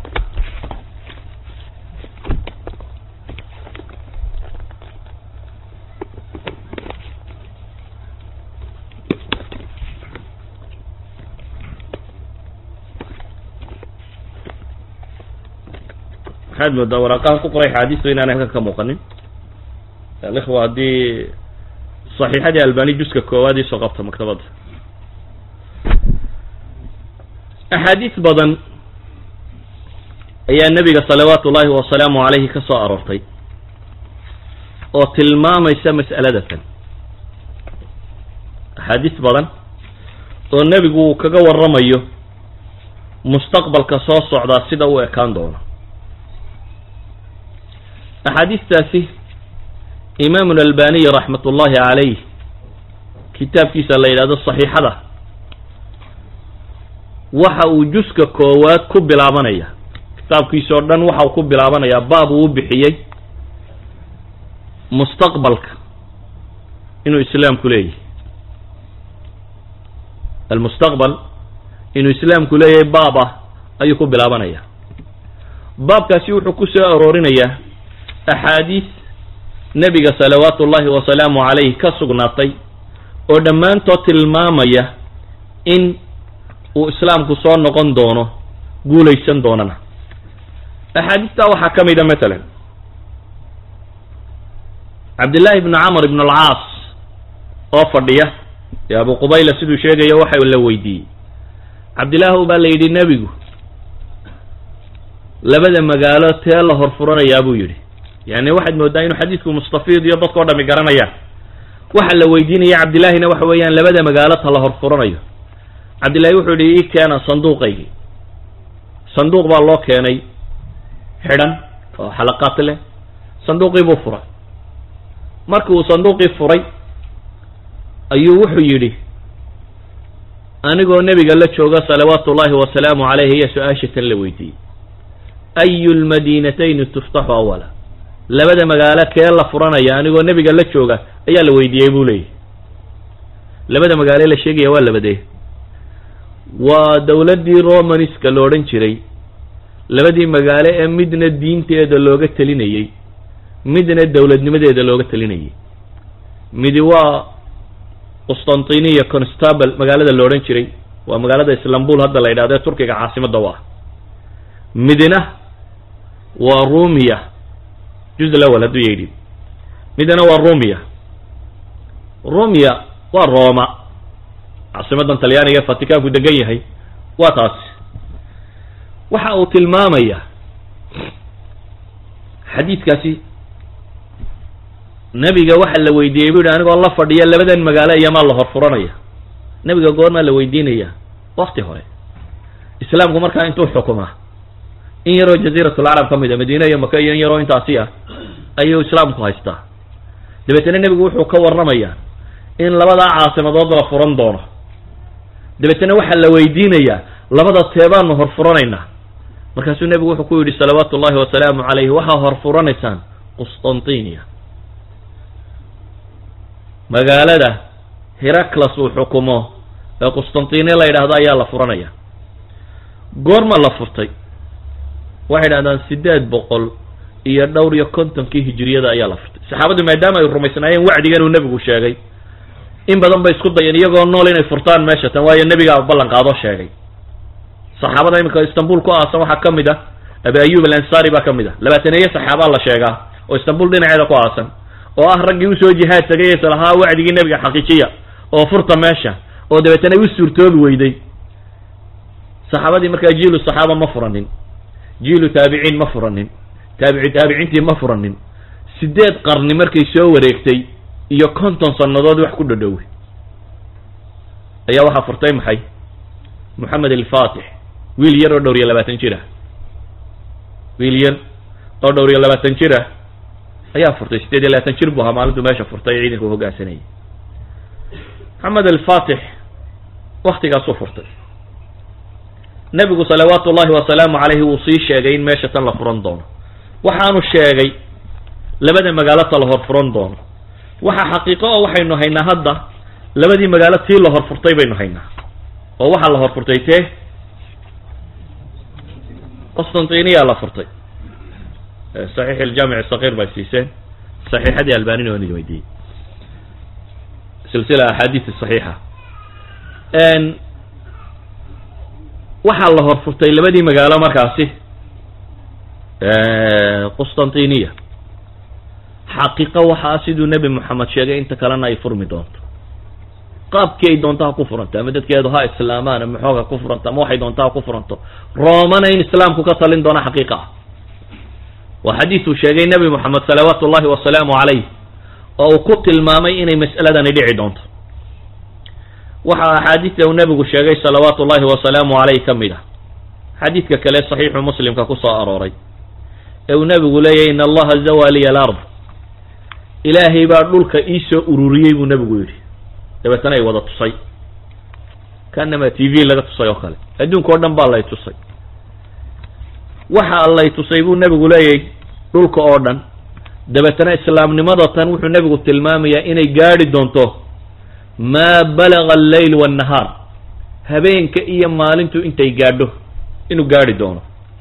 waxaad moodaa waraaqahan ku qoray axaadiistu inaanay halkan ka muuqanin alikhwa haddii saxiixadii albani juska koowaad iisoo qabta maktabadda axaadiis badan ayaa nebiga salawaatu ullaahi wasalaamu calayhi ka soo aroortay oo tilmaamaysa mas'aladatan axaadiis badan oo nebigu uu kaga warramayo mustaqbalka soo socdaa sida u ekaan doono axaadiistaasi imaamu albaniy raxmat ullaahi calayh kitaabkiisa la yidhahdo saxiixada waxa uu juska koowaad ku bilaabanaya kitaabkiisa oo dhan waxa uu ku bilaabanayaa baab uu u bixiyey mustaqbalka inuu islaamku leeyahay almustaqbal inuu islaamku leeyahay baab ah ayuu ku bilaabanaya baabkaasi wuxuu ku soo aroorinayaa axaadiis nebiga salawaatu ullaahi wasalaamu calayh ka sugnaatay oo dhammaantood tilmaamaya in uu islaamku soo noqon doono guulaysan doonana axaadiistaa waxaa ka mida matalan cabdillaahi ibnu camr ibn alcaas oo fadhiya ee abu qubayla siduu sheegayo waxa la weydiiyey cabdillaahu baa la yidhi nebigu labada magaalo tee la horfuranayaa buu yidhi yani waxaad moodaa inuu xadiidku mustafiid iyo dadkao dhami garanayaan waxa la weydiinaya cabdillaahina waxa weeyaan labada magaalo ta la horfuranayo cabdillahi wuxuu yihi ii keena sanduuqaygii sanduuq baa loo keenay xidhan oo xalaqaad leh sanduuqii buu furay markii uu sanduuqii furay ayuu wuxuu yidhi anigoo nebiga la jooga salawaatu ullaahi wasalaamu caleyh iyo su-aasha tan la weydiiyey ayu lmadiinatayni tuftaxu awala labada magaalo kee la furanaya anigoo nebiga la jooga ayaa la weydiiyey buu leeyahy labada magaalo la sheegaya waa labadee waa dowladdii romanska la odhan jiray labadii magaalo ee midna diinteeda looga telinayey midna dowladnimadeeda looga telinayay midi waa qustantiniya constable magaalada la odhan jiray waa magaalada islambul hadda la yidhahdo ee turkiga caasimadda u ah midna waa rumiya juz lawal hadduu yidhi midna waa rumiya rumiya waa roma caasimadan talyaaniga ee vaticanku degan yahay waa taasi waxa uu tilmaamaya xadiidkaasi nebiga waxa la weydiiyey bu yihi anigoo la fadhiya labadan magaalo iyomaa la horfuranaya nebiga goormaa la weydiinaya wakti hore islaamku markaa intuu xukumaa in yaroo jaziiratulcarab ka mid a madiine iyo maka iyo in yaroo intaasi ah ayuu islaamku haystaa dabeetana nebigu wuxuu ka warramayaa in labadaa caasimadood la furan doono dabeetana waxaa la weydiinayaa labada teebaanu horfuranaynaa markaasuu nebigu wuxuu ku yidhi salawaatu ullahi wasalaamu calayhi waxaa horfuranaysaan qustantiniya magaalada heraclas uu xukumo ee qustantiniya la yidhaahdo ayaa la furanaya goorma la furtay waxay idhahdaan siddeed boqol iyo dhowr iyo kontonkii hijiriyada ayaa la furtay saxaabaddu maadaama ay rumaysnaayeen wacdigan uu nebigu sheegay in badan bay isku dayeen iyagoo nool inay furtaan meesha tan waayo nebigaa ballan qaadoo sheegay saxaabada iminka istanbul ku aasan waxaa ka mid ah abi ayub alansari baa ka mid ah labaataneeye saxaabaa la sheegaa oo istanbul dhinaceeda ku aasan oo ah raggii usoo jihaad tagay is lahaa wacdigii nebiga xaqiijiya oo furta meesha oo dabeetana u suurtoobi weyday saxaabadii markaa jiilu saxaaba ma furanin jiilu taabiciin ma furanin taabici taabiciintii ma furanin sideed qarni markay soo wareegtay iyo konton sannadood wax ku dhadhowey ayaa waxaa furtay maxay moxamed alfatix wiil yar oo dhowr iyo labaatan jir ah wiil yar oo dhowr iyo labaatan jir ah ayaa furtay sideed iyo labaatan jir buu ahaa maalintuu meesha furtay ee ciidanka u hoggaansanayay moxamed alfatix waktigaasuu furtay nebigu salawaatu ullahi wasalaamu calayhi wuu sii sheegay in meesha tan la furan doono waxaanu sheegay labada magaalota la hor furan doono waxa xaqiiqo oo waxaynu haynaa hadda labadii magaalo tii la horfurtay baynu haynaa oo waxaa la horfurtay tee qostantiniyaa la furtay saxiix iljaamic sakiir bay siiseen saxiixadii albanina waan idin weydiiyey silsila axaadiis saxiixa waxaa la horfurtay labadii magaalo markaasi qustantiniya xaqiiqo waxaa siduu nebi moxamed sheegay inta kalena ay furmi doonto qaabkii ay doonto ha ku furanto ama dadkeedu ha islaamaan ama xoog ha ku furanto ama waxay doonto ha ku furanto roomana in islaamku ka talin doono xaqiiqa ah waa xadiisuu sheegay nebi moxamed salawaatu ullahi wasalaamu calayh oo uu ku tilmaamay inay mas'aladani dhici doonto waxaa axaadiista uu nebigu sheegay salawaatu ullahi wasalaamu caleyh ka mid ah xadiidka kale saxiixu muslimka ku soo arooray ee uu nebigu leeyahy in allaha zawa liya alard ilaahay baa dhulka iisoo ururiyey buu nebigu yidhi dabeetana ay wada tusay kanama t v laga tusay oo kale adduunka o dhan baa lay tusay waxa lay tusay buu nebigu leeyahy dhulka oo dhan dabeetana islaamnimada tan wuxuu nebigu tilmaamayaa inay gaadhi doonto maa balaga alleyl waannahaar habeenka iyo maalintu intay gaadho inuu gaadhi doono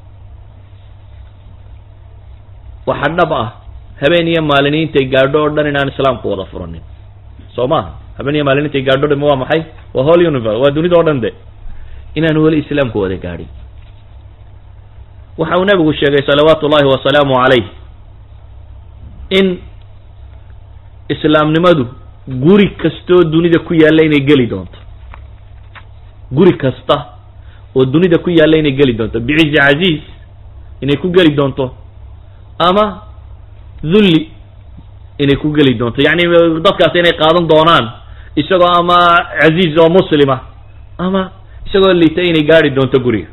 waxa dhab ah habeen iyo maalini intay gaadho oo dhan inaan islaamku wada furanin soo maha habeen iyo maalin intay gaadho dham waa maxay waa whole universe waa dunida o dhan de inaan weli islaamku wada gaadhin waxa uu nebigu sheegay salawaatu ullahi wasalaamu calayh in islaamnimadu guri kastoo dunida ku yaalla inay geli doonto guri kasta oo dunida ku yaalla inay geli doonto bicizi casiiz inay ku geli doonto ama dhulli inay ku geli doonto yacni dadkaas inay qaadan doonaan isagoo ama casiiz oo muslima ama isagoo liita inay gaadhi doonto guriga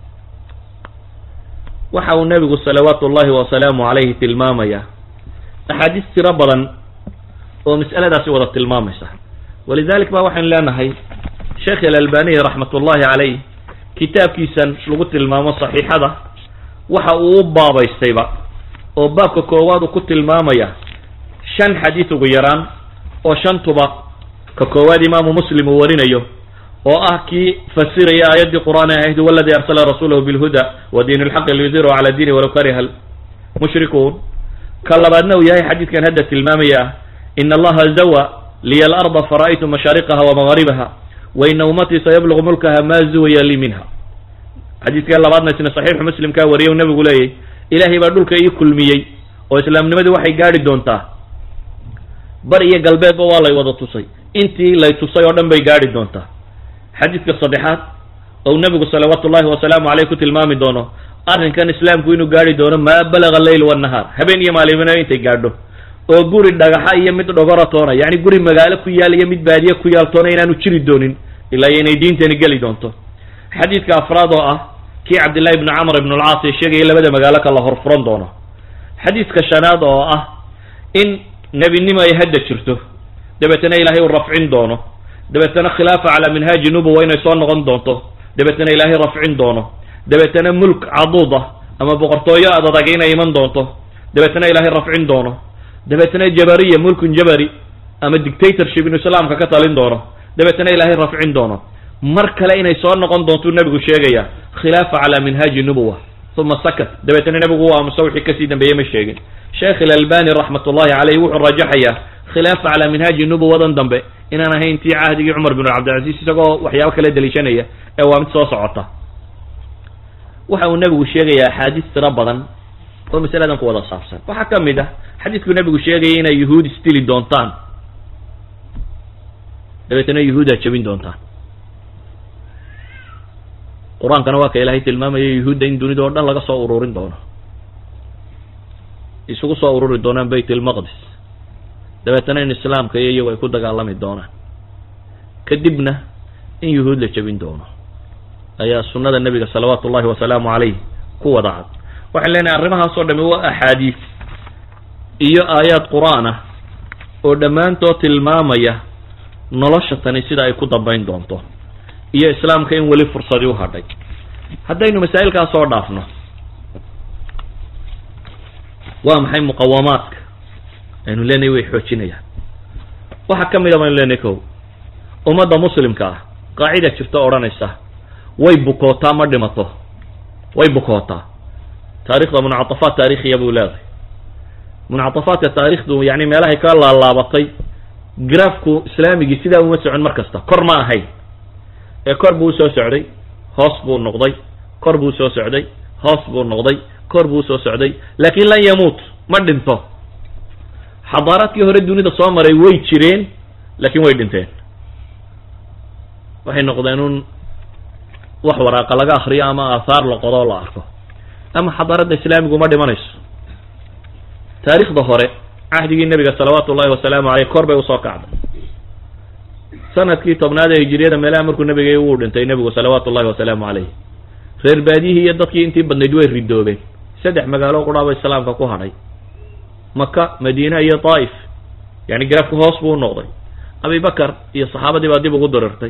waxa uu nebigu salawaatu ullahi wasalaamu calayhi tilmaamaya axaadiis tiro badan oo mas'aladaasi wada tilmaamaysa walidalik ba waxaynu leenahay sheekh alalbaniy raxmat ullahi calayh kitaabkiisan lagu tilmaamo saxiixada waxa uu u baabaystayba oo baabka koowaad uu ku tilmaamaya shan xadiis ugu yaraan oo shantuba ka koowaad imaamu muslim uu warinayo oo ah kii fasiraya aayaddii qur'aan ahayd waladii arsala rasuulahu bilhuda wa diin lxaqi liyudhiru cala diini walaw kariha mushrikuun ka labaadna uu yahay xadiidkan hadda tilmaamaya ah ina allaha zawa liya alarda fara'aytu mashaariqaha wa magaribaha wa ina ummatii sayablugu mulkaha ma zuwaya li minha xadiidka labaadna isna saxiixu muslimkaa wariyay u nabigu leeyahy ilaahay baa dhulka ii kulmiyey oo islaamnimadii waxay gaadhi doontaa bar iyo galbeedba waa lay wada tusay intii lay tusay oo dhan bay gaadhi doontaa xadiidka saddexaad ou nebigu salawaatu ullahi wasalaamu caleyh ku tilmaami doono arrinkan islaamku inuu gaadhi doono maa balaga leyl wannahaar habeen iyo maalimina intay gaadho oo guri dhagaxa iyo mid dhogora toona yacni guri magaalo ku yaal iyo mid baadiye ku yaal toona inaanu jiri doonin ilaa iyo inay diintani geli doonto xadiidka afraad oo ah kii cabdillahi ibni camr ibn alcaas ee sheegaya labada magaalo ka la horfuran doono xadiidka shanaad oo ah in nebinimo ay hadda jirto dabeetana ilaahay uu rafcin doono dabeetana khilaafa calaa minhaaji nubuwa inay soo noqon doonto dabeetana ilaahay rafcin doono dabeetana mulk caduud ah ama boqortooyo ad adag inay iman doonto dabeetana ilaahay rafcin doono dabeetana jabariya mulkun jabari ama dictatorship inuu islaamka ka talin doono dabeetana ilaahay rafcin doono mar kale inay soo noqon doontuu nebigu sheegaya khilaafa calaa minhaaji nubuwa uma sakat dabeetana nebigu u aamuso wixii kasii dambeeyey ma sheegin sheekh ilalbani raxmat ullahi caleyh wuxuu rajaxayaa khilaafa calaa minhaaji nubuwadan dambe inaan ahayn tii cahdigii cumar bin cabdilcaziz isagoo waxyaabo kale daliishanaya ee waa mid soo socota waxa uu nebigu sheegayaa axaadiis tiro badan oo masaladan ku wada saabsan waxaa ka mid ah xadiidkuu nebigu sheegaya inay yuhuud isdili doontaan dabeetana yuhuudaa jebin doontaan qur-aankana waa ka ilaahay tilmaamaya yuhuudda in dunida oo dhan laga soo ururin doono isugu soo ururi doonaan bayt ilmaqdis dabeetana in islaamka iyo iyagu ay ku dagaalami doonaan kadibna in yuhuud la jebin doono ayaa sunnada nebiga salawaatu ullahi wasalaamu calayh ku wada cad waxaan leenahay arrimahaas oo dhami waa axaadiis iyo aayaad qur-aan ah oo dhammaantood tilmaamaya nolosha tani sida ay ku dambayn doonto iyo islaamka in weli fursadii u hadhay haddaynu masaa'ilkaas soo dhaafno waa maxay muqawamaadka aynu leenahay way xoojinayaan waxaa ka mid a baynu leenahay kow ummadda muslimka ah qaacida jirto odhanaysa way bukootaa ma dhimato way bukootaa taarikhda muncatafaat taarikhiya buu leedahay muncatafaadka taarikhdu yani meelahay ka laalaabatay grafku islaamigii sidaa uma socon mar kasta kor ma ahayn ee kor buu usoo socday hoos buu noqday kor buu soo socday hoos buu noqday kor buu usoo socday laakin lan yamuut ma dhinto xadaaraadkii hore dunida soo maray way jireen laakiin way dhinteen waxay noqdeen un wax waraaqa laga akriyo ama aathaar la qodo o la arko ama xadaaradda islaamigu ma dhimanayso taarikhda hore cahdigii nebiga salawaatu ullahi wasalaamu aleyh kor bay usoo kacday sanadkii tobnaad ee hijiriyada meelaha markuu nebiga uu dhintay nebigu salawaatu ullahi wasalaamu caleyh reer baadiyihii iyo dadkii intii badnayd way ridoobeen saddex magaalo qudhaaba islaamka ku hadhay maka madiina iyo taa'if yani garaafku hoos buu u noqday abibakar iyo saxaabadii baa dib ugu darirtay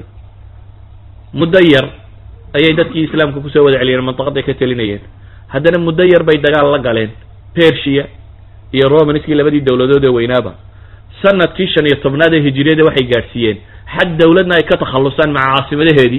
muddo yar ayay dadkii islaamka kusoo wada celiyeen mantaqaday ka telinayeen haddana muddo yar bay dagaal la galeen persia iyo romanskii labadii dowladood ee weynaaba sanadkii shan iyo tobnaad ee hijiriyada waxay gaadhsiiyeen xad dowladna ay ka takhallusaan maca caasimadaheedii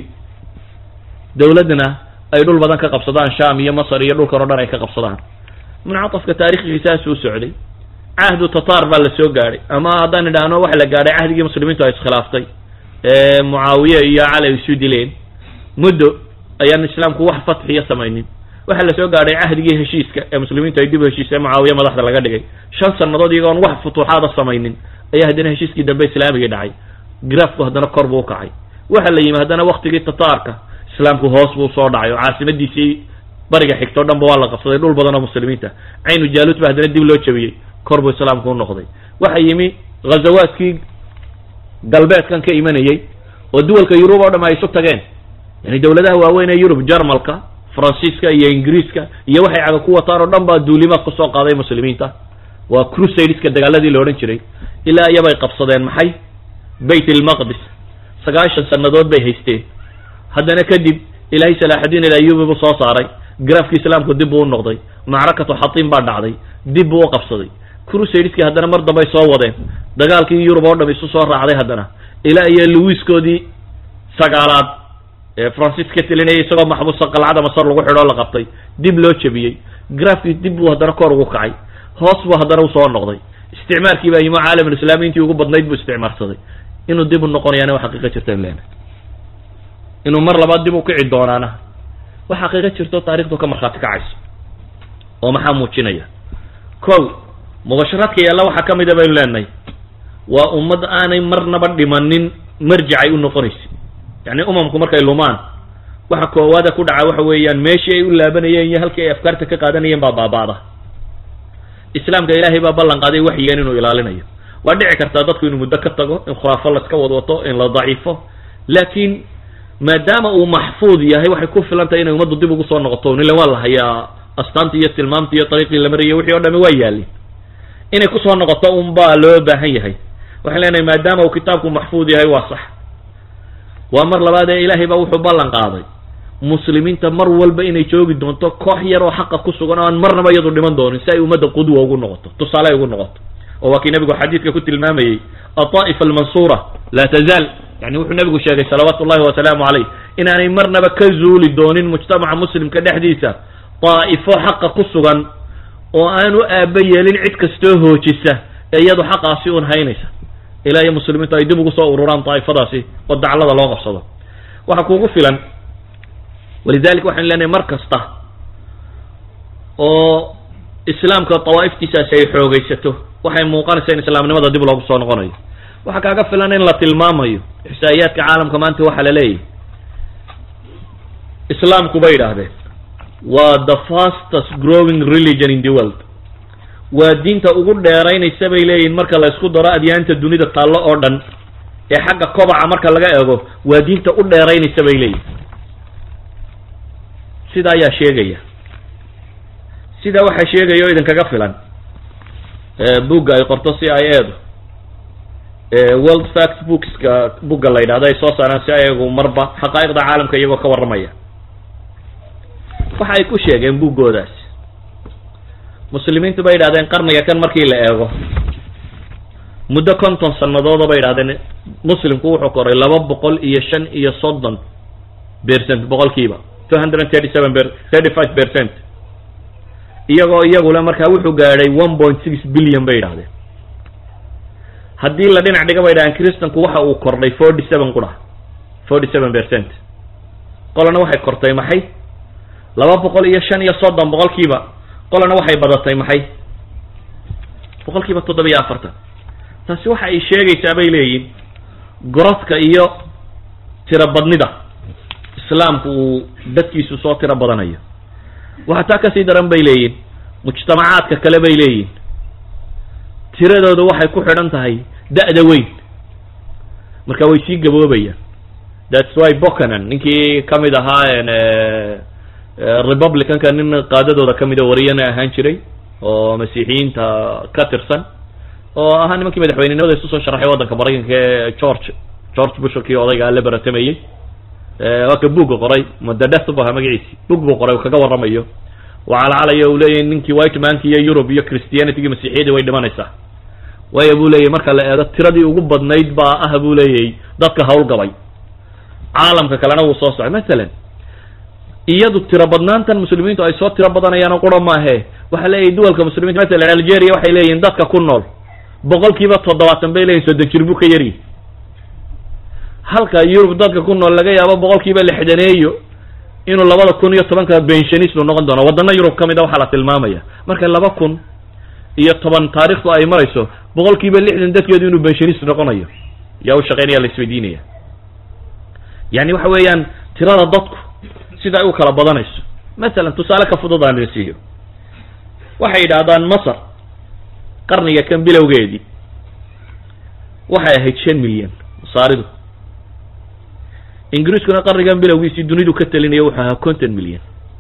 dowladna ay dhul badan ka qabsadaan sham iyo masar iyo dhulkan o dhan ay ka qabsadaan muncatafka taarikhgiisaas uu socday cahdu tatar baa la soo gaadhay ama haddaan idhaahno waxa la gaadhay cahdigii muslimiintu ay iskhilaaftay ee mucaawiye iyo cali ay isu dileen muddo ayaan islaamku wax fatxiya samaynin waxaa la soo gaadhay cahdigii heshiiska ee muslimiintu ay dib u heshiisay mucaawiye madaxda laga dhigay shan sannadood iyagoon wax futuuxaada samaynin ayaa haddana heshiiskii dambe islaamigii dhacay grafku haddana kor buu ukacay waxa la yimi haddana waktigii tataarka islaamku hoos buu soo dhacay oo caasimadiisii bariga xigto o dhan ba waa la qabsaday dhul badan oo muslimiinta caynu jaaluud ba haddana dib loo jabiyey kor buu islaamku u noqday waxa yimi ghazawaadkii galbeedkan ka imanayey oo duwalka yurub oo dham ay isu tageen yani dowladaha waaweyn ee yurub jarmalka faransiiska iyo ingiriiska iyo waxay caga ku wataan oo dhan baa duulimaad kusoo qaaday muslimiinta waa crusadeska dagaaladii la odhan jiray ilaa iyabay qabsadeen maxay bayt ilmaqdis sagaashan sannadood bay haysteen haddana kadib ilaahay salaaxudiin ilayubi buu soo saaray grafki islaamku dib buu u noqday macrakatu xatiin baa dhacday dib buu u qabsaday crusadeski haddana mar dambay soo wadeen dagaalkii yurub oo dham isu soo raacday haddana ilaa iyo luwiskoodii sagaalaad ee francis ka telinayay isagoo maxbuusa qalcada masar lagu xidho o la qabtay dib loo jebiyey grafkii dib buu haddana kor ugu kacay hoos buu haddana usoo noqday isticmaarkii baa yimo caalamulislaami intii ugu badnayd buu isticmaarsaday inuu dib u noqonayaana wax xaqiiqa jirta leena inuu mar labaad dib u kici doonaana wax xaqiiqa jirto taarikhdu ka markhaati kacayso oo maxaa muujinaya kow mubasharaadka yaalla waxaa ka mida baynu leenahay waa ummad aanay marnaba dhimanin marjicay u noqonaysa yacni umamku markay lumaan waxa koowaada ku dhaca waxa weeyaan meeshii ay u laabanayeen iyo halkii ay afkaarta ka qaadanayeen baa baaba'da islaamka ilaahay baa ballan qaaday waxyigan inuu ilaalinayo waa dhici kartaa dadku inuu muddo ka tago in khuraafo laska wadwato in la daciifo laakiin maadaama uu maxfuud yahay waxay ku filan tahay inay ummaddu dib ugu soo noqoto nila waa la hayaa astaantii iyo tilmaamtii iyo dariiqii la marayay wixii o dhami waa yaalin inay kusoo noqoto un baa loo baahan yahay waxaan leenahay maadaama uu kitaabku maxfuud yahay waa sax waa mar labaad ee ilaahay baa wuxuu ballan qaaday muslimiinta mar walba inay joogi doonto koox yar oo xaqa ku sugan oo aan marnaba iyadu dhiman doonin si ay ummadda qudwa ugu noqoto tusaale ay ugu noqoto oo waa kii nabigu xadiidka ku tilmaamayey ataa'ifa almansuura laa tazaal yani wuxuu nabigu sheegay salawaatu ullahi wasalaamu calayh inaanay marnaba ka zuuli doonin mujtamaca muslimka dhexdiisa daa'ifo xaqa ku sugan oo aanu aaba yeelin cid kastoo hoojisa ee iyadu xaqaasi un haynaysa ilaa iyo muslimiintu ay dib ugu soo ururaan daa'ifadaasi oo daclada loo qabsado waxaa kuugu filan walidalik waxaan leenahay mar kasta oo islaamka dawaa'iftiisaasi ay xoogaysato waxay muuqanaysaa in islaamnimada dib loogu soo noqonayo waxaa kaaga filan in la tilmaamayo ixsaa'iyaadka caalamka maanta waxaa la leeyahy islaamku bay idhaahdeen waa the fastest growing religion in the world waa diinta ugu dheeraynaysa bay leeyihin marka la isku daro adyaanta dunida taallo oo dhan ee xagga kobaca marka laga eego waa diinta u dheeraynaysa bay leeyihin sida ayaa sheegaya sidaa waxaa sheegaya oo idinkaga filan bugga ay qorto c i edu world fact bookska bugga la yidhahdo ay soo saaraan si ayagu marba xaqaa'iqda caalamka iyagoo ka warramaya waxa ay ku sheegeen buggoodaas muslimiintu bay yidhahdeen qarniga kan markii la eego muddo konton sanadooda bay idhahdeen muslimku wuxuu koray laba boqol iyo shan iyo soddon percent boqolkiiba two hundred and thirty seven thirty five percent iyagoo iyagule markaa wuxuu gaadhay one point six billion bay idhahdeen haddii la dhinac dhiga bay idhahdeen christanku waxa uu kordhay forty seven qura forty seven percent qolana waxay kortay maxay laba boqol iyo shan iyo soddon boqolkiiba qolana waxay badatay maxay boqolkiiba toddoba iyo afartan taasi waxa ay sheegaysaa bay leeyihin gorodka iyo tiro badnida islaamku uu dadkiisu soo tiro badanayo waxaa taa kasii daran bay leeyihin mujtamacaadka kale bay leeyihin tiradooda waxay ku xidhan tahay da-da weyn marka way sii gaboobayaan thats why bocanan ninkii kamid ahaa republicanka nin qaadadooda kamid a wariyana ahaan jiray oo masiixiyiinta ka tirsan oo ahaa nimankii madaxweynenimada isu soo sharaxay waddanka maraykanka ee george george bush kii odayga la baratamayey waa ka buugga qoray madadeath bu ahaa magaciisi bug buu qoray kaga warramayo waa calacalaya uu leeyahy ninkii white manki iyo europe iyo christianitygii masiixiyadii way dhimanaysaa waayo buu leeyahy marka la eego tiradii ugu badnayd baa ah buu leeyahy dadka hawlgabay caalamka kalena wuu soo socay masalan iyadu tiro badnaantan muslimiintu ay soo tiro badanayaano qura maahe waxaa leeyahy duwalka muslimiinta masalan algeria waxay leeyihin dadka ku nool boqolkiiba toddobaatan bay leeyihin soddon jir buu ka yaryi halka yurub dadka ku nool laga yaabo boqolkiiba lixdaneeyo inuu labada kun iyo tobanka benshanistu noqon doono wadana yurub ka mid a waxaa la tilmaamaya marka laba kun iyo toban taarikhdu ay marayso boqolkiiba lixdan dadkeedu inuu benshanist noqonayo yaa u shaqeynaya la isweydiinaya yani waxa weeyaan tirada dadku sida ay u kala badanayso masalan tusaale ka fudud aan siiyo waxay yidhaahdaan masar qarniga kan bilowgeedii waxay ahayd shan milyan masaaridu ingiriiskuna qarnigan bilowgiisii dunidu ka talinaya wuxuu ahaa konton milyan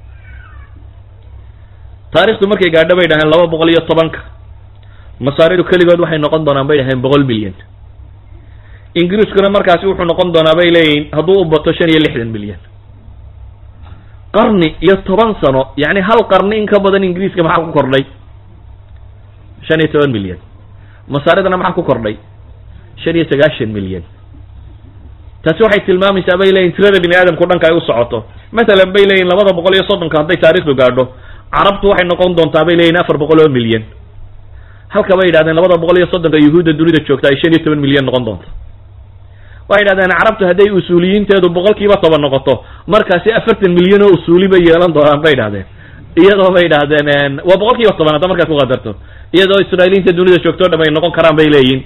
taarikhdu markay gaadho bay dhaheen laba boqol iyo tobanka masaaridu keligood waxay noqon doonaan bay dhaheen boqol milyan ingiriiskuna markaasi wuxuu noqon doonaa bay leeyihin hadduu u bato shan iyo lixdan milyan qarni iyo toban sano yacni hal qarni in ka badan ingiriiska maxaa ku kordhay shan iyo toban milyan masaaridana maxaa ku kordhay shan iyo sagaashan milyan taasi waxay tilmaamaysaa bay leeyihin tirada bini aadamku dhanka ay u socoto masalan bay leeyihin labada boqol iyo soddonka hadday taarikhdu gaadho carabtu waxay noqon doontaa bay leeyihin afar boqol oo milyan halka bay yidhahdeen labada boqol iyo soddonka yuhuudda dunida joogta ay shan iyo toban milyan noqon doonto waxay yidhahdeen carabtu hadday usuuliyiinteedu boqolkiiba toban noqoto markaasi afartan milyan oo usuuli bay yeelan doonaan bay idhahdeen iyadoo bay idhahdeen waa boqol kiiba toban hadda markaad ku qadarto iyadoo israailiyiinta dunida joogto o dham ay noqon karaan bay leeyihin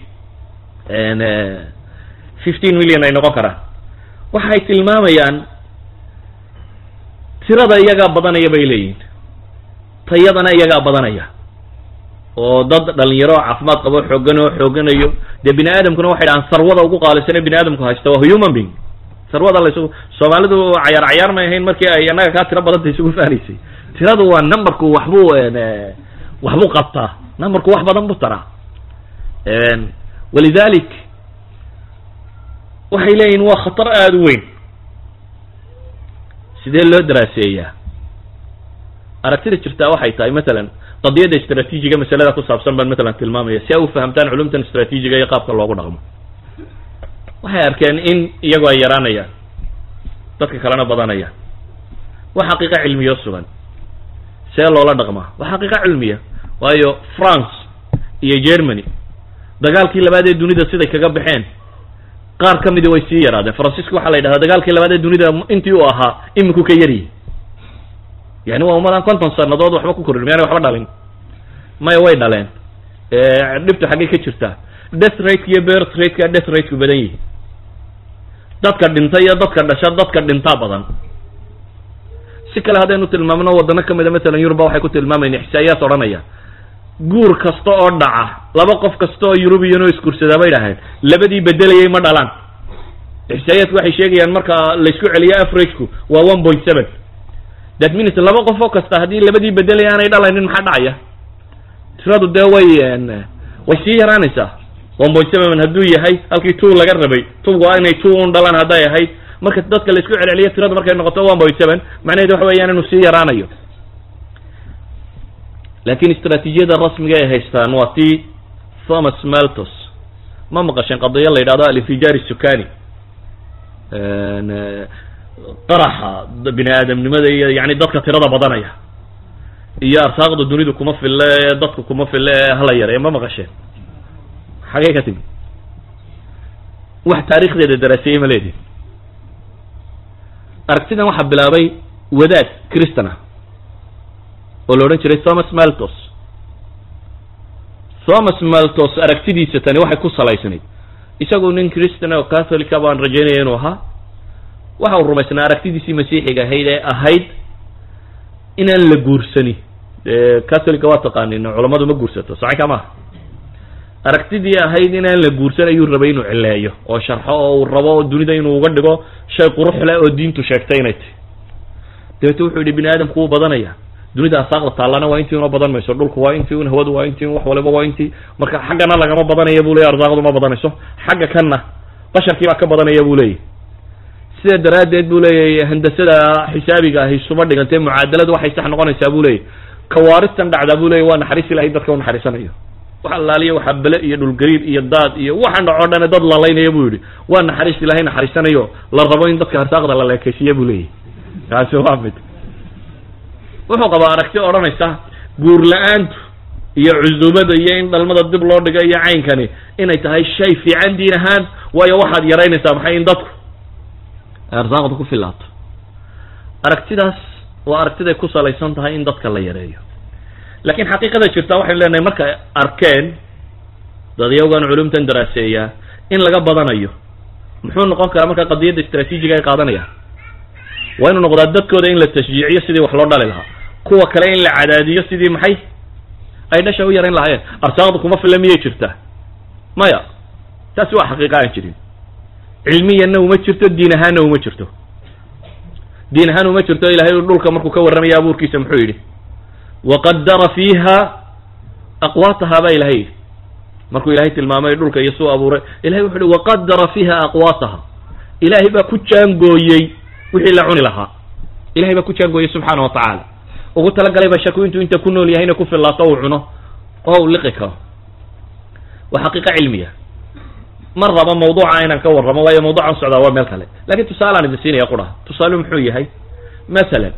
fifteen million ay noqon karaan waxay tilmaamayaan tirada iyagaa badanaya bay leeyihin tayadana iyagaa badanaya oo dad dhalinyaro oo caafimaad qabo xoogan oo xooganayo dee bini aadamkuna waxay dhahaan sarwada ugu qaalisane bini aadamku haysta waa human being sarwada la isugu soomaalidu cayaar cayaar may ahayn markii ay annaga kaa tiro badanta isugu faanaysay tiradu waa numberku waxbuu waxbuu qabtaa numberku wax badan buu taraa walidalik waxay leeyihin waa khatar aada u weyn sidee loo daraaseeyaa aragtida jirtaa waxay tahay masalan qadiyadda istraatiijiga masalada ku saabsan baan matalan tilmaamaya si ay u fahamtaan culumtan istraatiijiga iyo qaabka loogu dhaqmo waxay arkeen in iyagu ay yaraanayaan dadka kalena badanayaan waa xaqiiqo cilmiyo sugan see loola dhaqmaa waa xaqiiqo cilmiya waayo france iyo germany dagaalkii labaad ee dunida siday kaga baxeen qaar ka midi way sii yaraadeen faransiiska waxaa la yidhahdaa dagaalkii labaad ee dunida intii uu ahaa iminku ka yaryihi yani waa umadaan konton sanadood waxba ku korin miyaanay waxba dhalin maya way dhaleen dhibtu xaggay ka jirtaa death rateka iyo birth rateka death rateku badan yihi dadka dhinta iyo dadka dhasha dadka dhintaa badan si kale haddaynu tilmaamno wadano ka mida masalan yuruba waxay ku tilmaamayn ixsaa'iyaad odhanaya guur kasta oo dhaca laba qof kasta oo yurubiyan oo isguursadaa bay dhaheen labadii bedelayay ma dhalaan ixsaa'iyaadku waxay sheegayaan marka laysku celiyo averageku waa one point seven that means laba qof oo kasta haddii labadii bedelay aanay dhalaynin maxaa dhacaya tiradu dee way way sii yaraanaysaa one point seven hadduu yahay halkii two laga rabay two waa inay two un dhalaan hadday ahayd marka dadka laisku celceliyo tiradu markay noqoto one point seven macnaheedu waxa weeyaan inuu sii yaraanayo laakiin istraatiijiyada rasmiga ay haystaan waa tii thomas maltos ma maqasheen qadiyo la yidhahdo alinfijaar isukani qaraxa bini aadamnimada iyo yani dadka tirada badanaya iyo arsaaqda dunidu kuma fille dadku kuma fille hala yareeyo ma maqasheen xagee ka timi wax taarikhdeeda daraaseeyey ma leedihin aragtidan waxaa bilaabay wadaad christan ah oo la odhan jiray thomas maltos thomas maltos aragtidiisa tani waxay ku salaysnayd isagu nin christan oo catholica baan rajaynaya inuu ahaa waxa uu rumaysnaa aragtidiisii masiixiga ahayd ee ahayd inaan la guursani dee catholica waa taqaanin culammadu ma guursato saci ka maaha aragtidii ahayd inaan la guursan ayuu rabay inuu cileeyo oo sharxo oo uu rabo dunida inuu uga dhigo shay qurux leh oo diintu sheegtay inay tahy dabeete wuxuu yidhi bini aadamku wuu badanaya dunida asaaqda taallana waa intii una badan mayso dhulku waa intii un hawadu waa intii un wax waliba waa intii marka xaggana lagama badanaya bu leeyay arsaaqdu ma badanayso xagga kanna basharkii baa ka badanaya bu leeyahy sida daraaddeed bu leeyahy handasada xisaabiga ahi suma dhigantee mucaadaladu waxay sax noqonaysaa bu leeyahy kawaaristan dhacdaa bu leeyahy waa naxariis ilahay dadka unaxariisanayo wax allaaliya waxaa bele iyo dhulgariir iyo daad iyo waxaan dhaco dhane dad lalaynaya bu yidhi waa naxariis ilahay naxariisanayo la rabo in dadka arsaaqda la leekaysiiya bu leeyahy kaasi waa mid wuxuu qabaa aragti odhanaysa guur la-aantu iyo cusubada iyo in dhalmada dib loo dhigo iyo caynkani inay tahay shay fiican diin ahaan waayo waxaad yaraynaysaa maxay in dadku ay arsaaqda ku filaato aragtidaas waa aragtiday ku salaysan tahay in dadka la yareeyo laakiin xaqiiqada jirta waxaynu leenahay markay arkeen dadyawgan culumtan daraaseeyaa in laga badanayo muxuu noqon karaa marka qadiyadda istraatiijiga ay qaadanayaan waa inuu noqdaa dadkooda in la tashjiiciyo sidii wax loo dhali lahaa kuwa kale in la cadaadiyo sidii maxay ay dhasha u yarayn lahaayeen arsaaqda kuma filla miyay jirtaa maya taasi waa xaqiiqa aan jirin cilmiyanna uma jirto diin ahaanna uma jirto diin ahaan uma jirto ilahay dhulka markuu ka warramaya abuurkiisa muxuu yidhi waqadara fiiha aqwaataha baa ilahay yidhi markuu ilahay tilmaamay dhulka iyo suu abuuray ilahay wuxu uhi waqadara fiiha aqwaataha ilaahay baa ku jaangooyey wixii la cuni lahaa ilahay baa ku jaangooyey subxaana wa tacaala ugu talagalay ba shaku intuu inta ku nool yahayna ku fillaato uu cuno oo uu liqi karo waa xaqiiqa cilmiya ma rabo mawduuca inaan ka warramo waayo mawduucan socdaa waa meel kale lakin tusaalaan idin siinaya quraha tusaale muxuu yahay masalan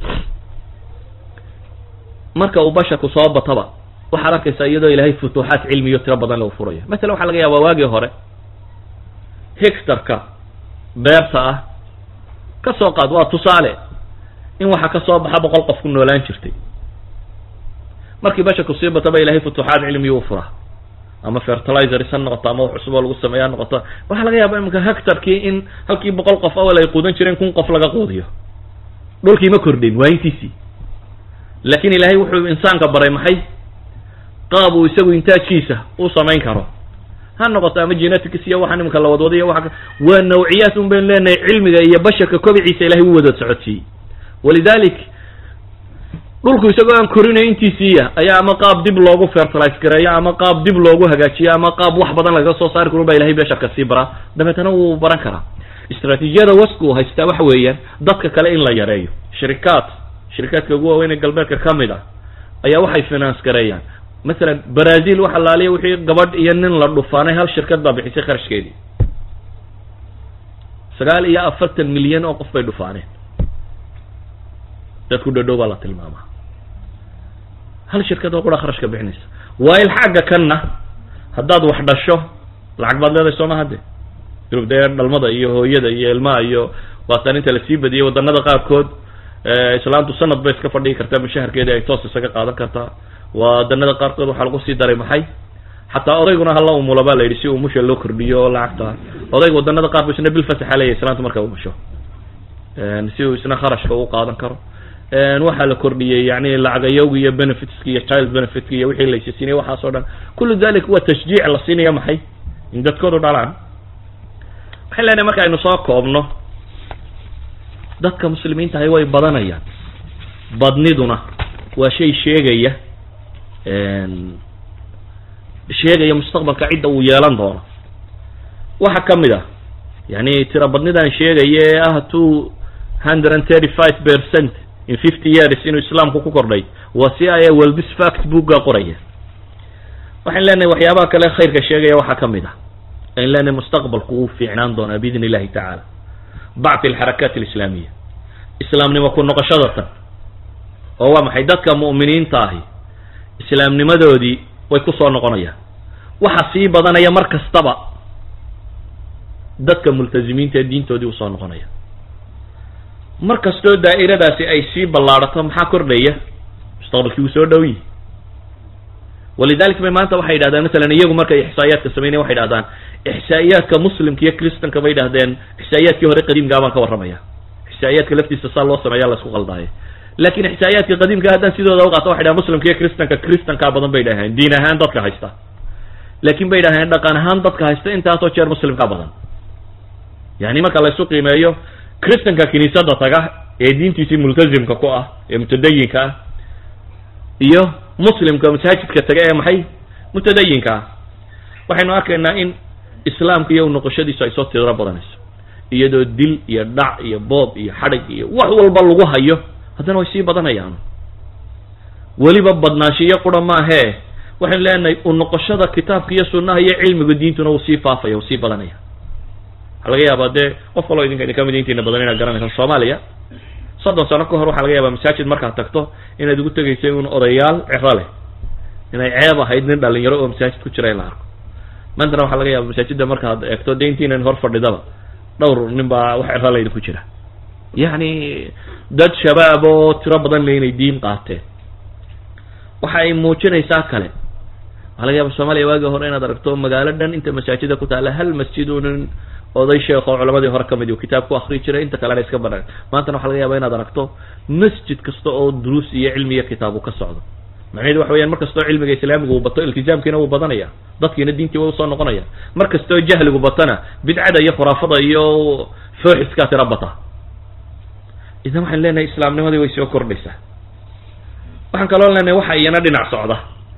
marka uu basharku soo bataba waxaad arkaysaa iyadoo ilaahay futuuxaat cilmiyo tiro badan lagu furaya masalan waxaa laga yaabaa waagii hore hectarka beerta ah ka soo qaad waa tusaale in waxa ka soo baxa boqol qof ku noolaan jirtay markii basharku sii bataba ilahay futuuxaat cilmiyo u furaa ama fertilizers ha noqoto ama wax cusub oo lagu sameeya ha noqoto waxaa laga yaaba imanka hectarkii in halkii boqol qof awal ay quudan jireen kun qof laga quudiyo dhulkii ma kordhin waa intiisii laakin ilaahay wuxuu insaanka baray maxay qaab uu isagu intaajkiisa u samayn karo ha noqoto ama genetics iyo waxa nimanka la wadwada iyo waa waa nawciyaat un baynu leenahay cilmiga iyo basharka kobiciisa ilahay u wada socodsiiyey walidalik dhulku isagoo aan korinayo intiisiiya ayaa ama qaab dib loogu fertilize gareeyo ama qaab dib loogu hagaajiyo ama qaab wax badan lagaga soo saari karo baa ilahay basharka sii baraa dabeetana wuu baran karaa istraatiijiyada wasku haystaa waxa weeyaan dadka kale in la yareeyo shirikaad shirikaadka ugu waaweyn ee galbeedka ka mid ah ayaa waxay finance gareeyaan masalan brazil waxa laaliya wixii gabadh iyo nin la dhufaanay hal shirkad baa bixisay kharashkeedii sagaal iyo afartan milyan oo qof bay dhufaaneen dadku dhadhow baa la tilmaamaa hal shirkad oo qura kharashka bixinaysa waail xagga kanna haddaad wax dhasho lacag baad leedahay sooma hadde yurub dee dhalmada iyo hooyada iyo ilmaha iyo waataan inta lasii badiyey waddanada qaarkood islaantu sanad bay iska fadhigi kartaa mushaharkeedii ay toos isaga qaadan kartaa wadanada qaarkood waxaa lagu sii daray maxay xataa odayguna hala umulo baa la yidhi si umusha loo kordhiyo oo lacagta odayga wadanada qaarkood isna bil fasaxa leeyahy islaantu marka umusho si uu isna kharashka u qaadan karo waxaa la kordhiyey yani lacagayowga iyo benefitska iyo child benefitka iyo wixii laysi siinay waxaas o dhan kullu dalik waa tashjiic la siinaya maxay in dadkoodu dhalaan waxay leenahay marka aynu soo koobno dadka muslimiinta ahi way badanayaan badniduna waa shay sheegaya sheegaya mustaqbalka cidda uu yeelan doono waxa ka mid ah yani tira badnidan sheegaya ee ah two hundred and thirty five percent in fifty years inuu islaamku ku kordhay waa si aya welbis fact booga qoraya waxaan leenahay waxyaabaha kale khayrka sheegaya waxaa ka mid ah ayn leenahay mustaqbalku wuu fiicnaan doonaa biidn illahi tacaala bacti alxarakaat alislaamiya islaamnimo ku noqoshada tan oo waa maxay dadka mu'miniinta ahi islaamnimadoodii way ku soo noqonayaan waxa sii badanaya mar kastaba dadka multazimiinta ee diintoodii usoo noqonaya mar kastoo daa'iradaasi ay sii ballaadhato maxaa kordhaya mustaqbalkii wuu soo dhow yihi walidalik bay maanta waxay yidhahdeen masalan iyagu markay ixsaa'iyaadka sameynaya waxay yidhahdaan ixsaa'iyaadka muslimka iyo christanka bay yidhahdeen ixsaa'iyaadkii hore qadiimkaa baan ka warramaya ixsaa'iyaadka laftiisa saa loo sameeya la isku qaldaayo laakin ixsaa'iyaadka qadiimka haddaan sidooda u qaato waxay dhahan muslimka iyo christanka christankaa badan bay dhaheen diin ahaan dadka haysta laakin bay dhaheen dhaqan ahaan dadka haysta intaasoo jeer muslimkaa badan yani marka la isu qiimeeyo christanka kiniisada taga ee diintiisii multazimka ku ah ee mutadayinka ah iyo muslimka masaajidka taga ee maxay mutadayinka ah waxaynu arkaynaa in islaamka iyo noqoshadiisu ay soo tiro badanayso iyadoo dil iyo dhac iyo boob iyo xadhig iyo wax walba lagu hayo haddana way sii badanayaan weliba badnaanshiyo qura maahee waxaynu leenahay u noqoshada kitaabka iyo sunnaha iyo cilmiga diintuna wuu sii faafaya wuu sii badanaya waxaa laga yaabaa dee qof kaloo idinka idinka mid intiina badan inaad garanaysaan soomaaliya soddon sano ka hor waxaa laga yaabaa masaajid markaad tagto inaad ugu tegaysay un odayaal cero leh inay ceeb ahayd nin dhalinyaro oo masaajid ku jira in la arko maantana waxaa laga yaaba masaajidda markaad eegto de intiinan hor fadhidaba dhowr nin baa wax cero laydi ku jira yacni dad shabaab oo tiro badan le inay diin qaateen waxa ay muujinaysaa kale waxaa laga yaaba soomaaliya waagii hore inaad aragto magaalo dhan inta masaajida ku taalla hal masjid unin oday sheekh oo culamadii hore kamid uu kitaab ku akri jiray inta kalena iska banaan maantana waxa laga yaaba inaad aragto masjid kasta oo duruus iyo cilmi iyo kitaab uu ka socdo macnaheedu waxa weyaan mar kastoo cilmiga islaamiga uu bato iltizaamkiina wuu badanaya dadkiina diintii way usoo noqonaya mar kastoo jahligu batana bidcada iyo khuraafada iyo fooxiskaa tira bata idan waxaan leenahay islaamnimadii way soo kordhaysaa waxaan kaloo leenahay waxa iyana dhinac socda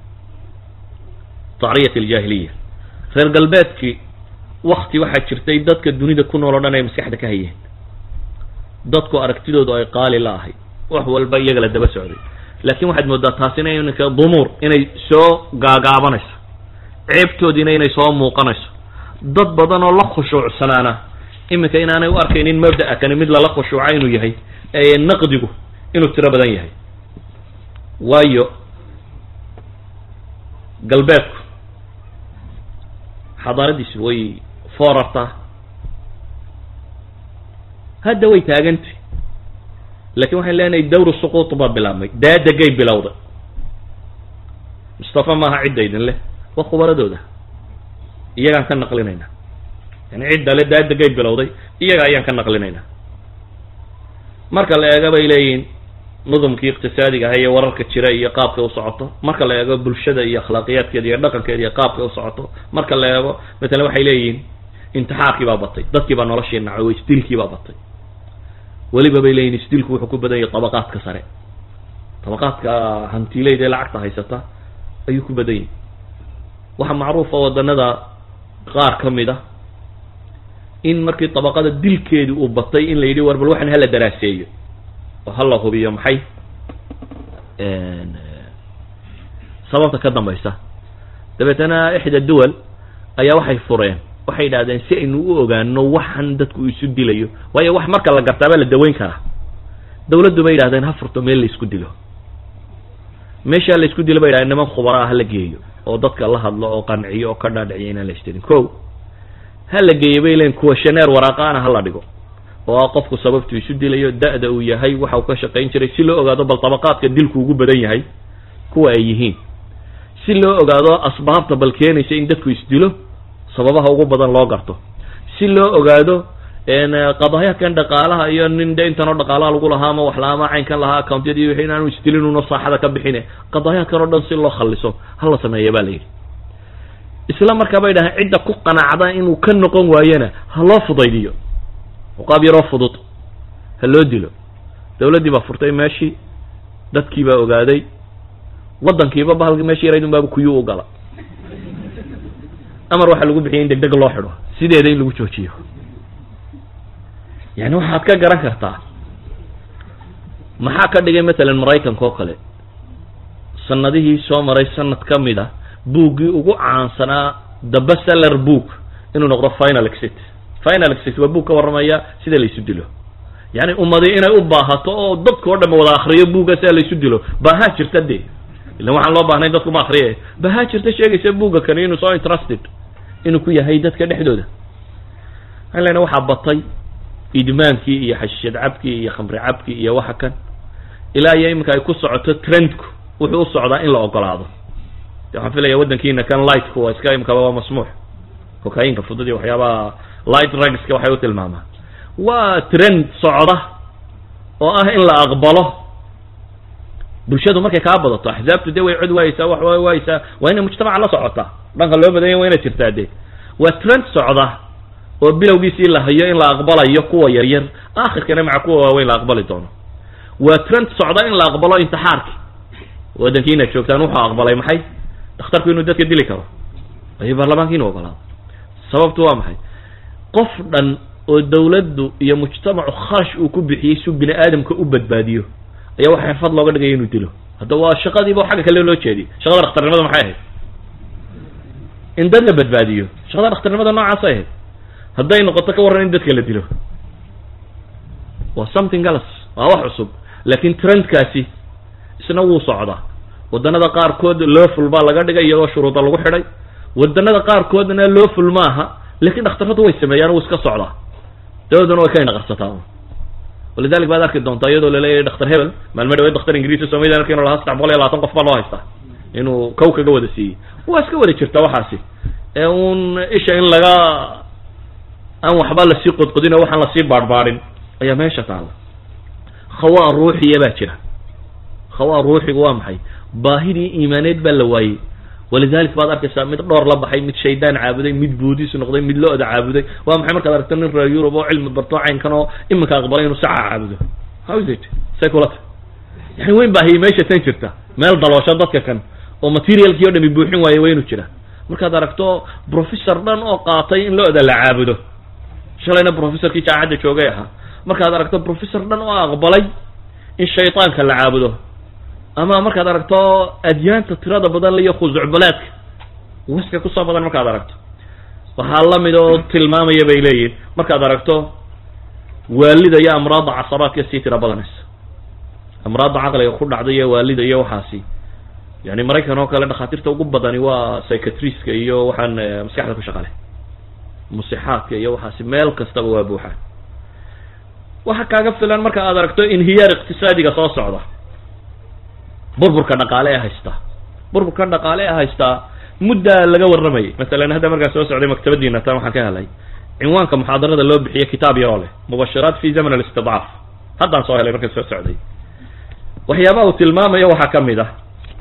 tacriyat aljaahiliya reer galbeedkii wakti waxaa jirtay dadka dunida ku nool o dhan ay maskaxda ka hayeen dadku aragtidoodu ay qaali la ahay wax walba iyaga la daba socday laakin waxaad moodaa taasina ininka dumuur inay soo gaagaabanayso ceebtoodiina inay soo muuqanayso dad badan oo la khushuucsanaana iminka inaanay u arkaynin mabda'a kani mid lala khushuuca inuu yahay ee naqdigu inuu tiro badan yahay waayo galbeedku xadaaradiisu way foorartaa hadda way taagantay lakin waxaan leenahay dawru suquut baa bilaabmay daadegay bilowday mustafa maaha cidda idin leh waa khubaradooda iyagaan ka naqlinaynaa yani cidda le daadegay bilowday iyaga ayaan ka naqlinaynaa marka la eega bay leeyihin nudumkii iqtisaadiga aha iyo wararka jira iyo qaabka u socoto marka la eego bulshada iyo akhlaaqiyaadkeeda iyo dhaqankeeda iyo qaabka u socoto marka la eego matalan waxay leeyihiin intixaarkii baa batay dadkii baa noloshii nacay isdilkii baa batay weliba bay leeyihin isdilku wuxuu ku badan yahay tabaqaadka sare tabaqaadka hantileyda ee lacagta haysata ayuu ku badan yahay waxaa macruufa wadanada qaar ka mid a in markii tabaqada dilkeedii uu batay in la yidhi war bal waxan hala daraaseeyo oo hala hubiyo maxay sababta ka dambaysa dabeetana ixda duwal ayaa waxay fureen waxay yidhahdeen si aynu u ogaano waxan dadku isu dilayo waayo wax marka la gartaabaa la daweyn karaa dawladdu bay yidhahdeen ha furto meel la isku dilo meeshaa la isku dilo bay yidhahdeen niman khubara ah hala geeyo oo dadka la hadlo oo qanciyo oo ka dhaadhiciyo inaan la istilin ko ha la geeyo bay leeyiin kuwa shaneer waraaqaana hala dhigo oo ah qofku sababtu isu dilayo da-da uu yahay waxa uu ka shaqayn jiray si loo ogaado bal tabaqaadka dilku ugu badan yahay kuwa ay yihiin si loo ogaado asbaabta bal keenaysa in dadku isdilo sababaha ugu badan loo garto si loo ogaado qadaayaadkan dhaqaalaha iyo nin de intanoo dhaqaalaha lagu lahaa ama wax la ama caynkan lahaa accountyadii wixii inaanu isdilin uno saaxada ka bixine qadaayaadkan oo dhan si loo khalliso hala sameeya ba la yidhi isla markaa bay dhahaan cidda ku qanacda inuu ka noqon waayena ha loo fudaydiyo qaab yaroo fudud ha loo dilo dawladdii baa furtay meeshii dadkii baa ogaaday waddankiiba bahalki meeshii yarayd un baaba kuyuu u gala amar waxaa lagu bixiyay in deg deg loo xidho sideeda in lagu joojiyo yani waxaad ka garan kartaa maxaa ka dhigay matalan maraykanka oo kale sanadihii soo maray sanad ka mid a buuggii ugu caansanaa the bestseller book inuu noqdo final exit final exit waa buug ka warramaya sida laysu dilo yani ummadi inay u baahato oo dadka o dhan wada akriyo buugga sida laysu dilo baahaa jirta de ilan waxaan loo baahnay dadku ma akriye baahaa jirta sheegaysa buugga kani inuu soo interested inuu ku yahay dadka dhexdooda waxaan lena waxaa batay idmaankii iyo xashishad cabkii iyo khamri cabkii iyo waxa kan ilaa iyo iminka ay ku socoto trendku wuxuu u socdaa in la ogolaado de waxaan filaya waddankiina kan lightku waa iska imikaba waa masmuux cocainka fudud iyo waxyaabaha light rugska waxay u tilmaamaan waa trend socda oo ah in la aqbalo bulshadu markay kaa badato axzaabtu dee way cod waayeysaa wax way waayeysaa waa inay mujtamaca la socotaa dhanka loo badanya waa inay jirtaa de waa trend socda oo bilowgiisii la hayo in la aqbalayo kuwa yaryar aakhirkana maca kuwa waaweyn la aqbali doono waa trend socda in la aqbalo intixaarki waddankii inaad joogtaan wuxuu aqbalay maxay dhakhtarku inuu dadka dili karo ayo baarlamaanka inuu ogolaado sababtu waa maxay qof dhan oo dawladdu iyo mujtamacu kharash uu ku bixiyey si bini aadamka u badbaadiyo ayaa waxa xirfad looga dhigaya inuu dilo hadda waa shaqadiiba xagga kale loo jeediyey shaqada dhakhtarnimada maxay ahayd in dad la badbaadiyo shaqada dhakhtarnimada noocaasay ahayd hadday noqoto ka warran in dadka la dilo waa something else waa wax cusub laakiin trendkaasi isna wuu socdaa waddanada qaarkood lawful baa laga dhigay iyadoo shuruuda lagu xidhay waddanada qaarkoodna lawful maaha laakiin dhakhtarradu way sameeyaan wuu iska socdaa dawaduna way ka inaqarsataa walidalik baad arki doontaa iyadoo laleeyahay dhakhtar hebel maalme dhaweed dhakhtar ingiriisi soomaliya halka inu lahaa saddex boqol iyo labaatan qof baa loo haystaa inuu kow kaga wada siiyey waa iska wada jirta waxaasi ee uun isha in laga aan waxba lasii qodqodin oo waxaan lasii baadhbaadhin ayaa meesha taalla khawaa ruuxiya baa jira khawaa ruuxigu waa maxay baahidii iimaaneed baa la waayey walidalik baad arkaysaa mid dhowr la baxay mid shaydaan caabuday mid buudis noqday mid lo-da caabuday waa maxay markaad aragto nin reer yurub oo cilmi barto caynkan oo iminka aqbalay inuu saca caabudo how is it say kulata yani weyn baahiyey meesha tan jirta meel daloosho dadka kan oo materialkii o dhami buuxin waaye waa inuu jira markaad aragto professor dhan oo qaatay in lo-da la caabudo shalayna professorkii jaamacadda joogay ahaa markaad aragto professor dhan oo aqbalay in shaytaanka la caabudo ama markaad aragto adyaanta tirada badan iyo khusucbalaadka waska kusoo badan markaad aragto waxaa lamid oo tilmaamaya bay leeyihin markaad aragto waalida iyo amraadda casabaadka sii tira badanaysa amraadda caqliga ku dhacda iyo waalida iyo waxaasi yani maraykan oo kale dhakhaatiirta ugu badani waa psychiatriska iyo waxaan maskaxda ku shaqale musixaadka iyo waxaasi meel kastaba waa buuxaan waxa kaaga filan marka aad aragto inhiyaar iqtisaadiga soo socda burburka dhaqaale ee haystaa burburka dhaqaale ee haystaa muddaa laga warramayay masalan hadda markaan soo socday maktabadiina tan waxaan ka helay cinwaanka muxaadarada loo bixiye kitaab yaroo leh mubashiraat fi zaman alistidcaaf haddaan soo helay markaan soo socday waxyaabaha uu tilmaamayo waxaa ka mid ah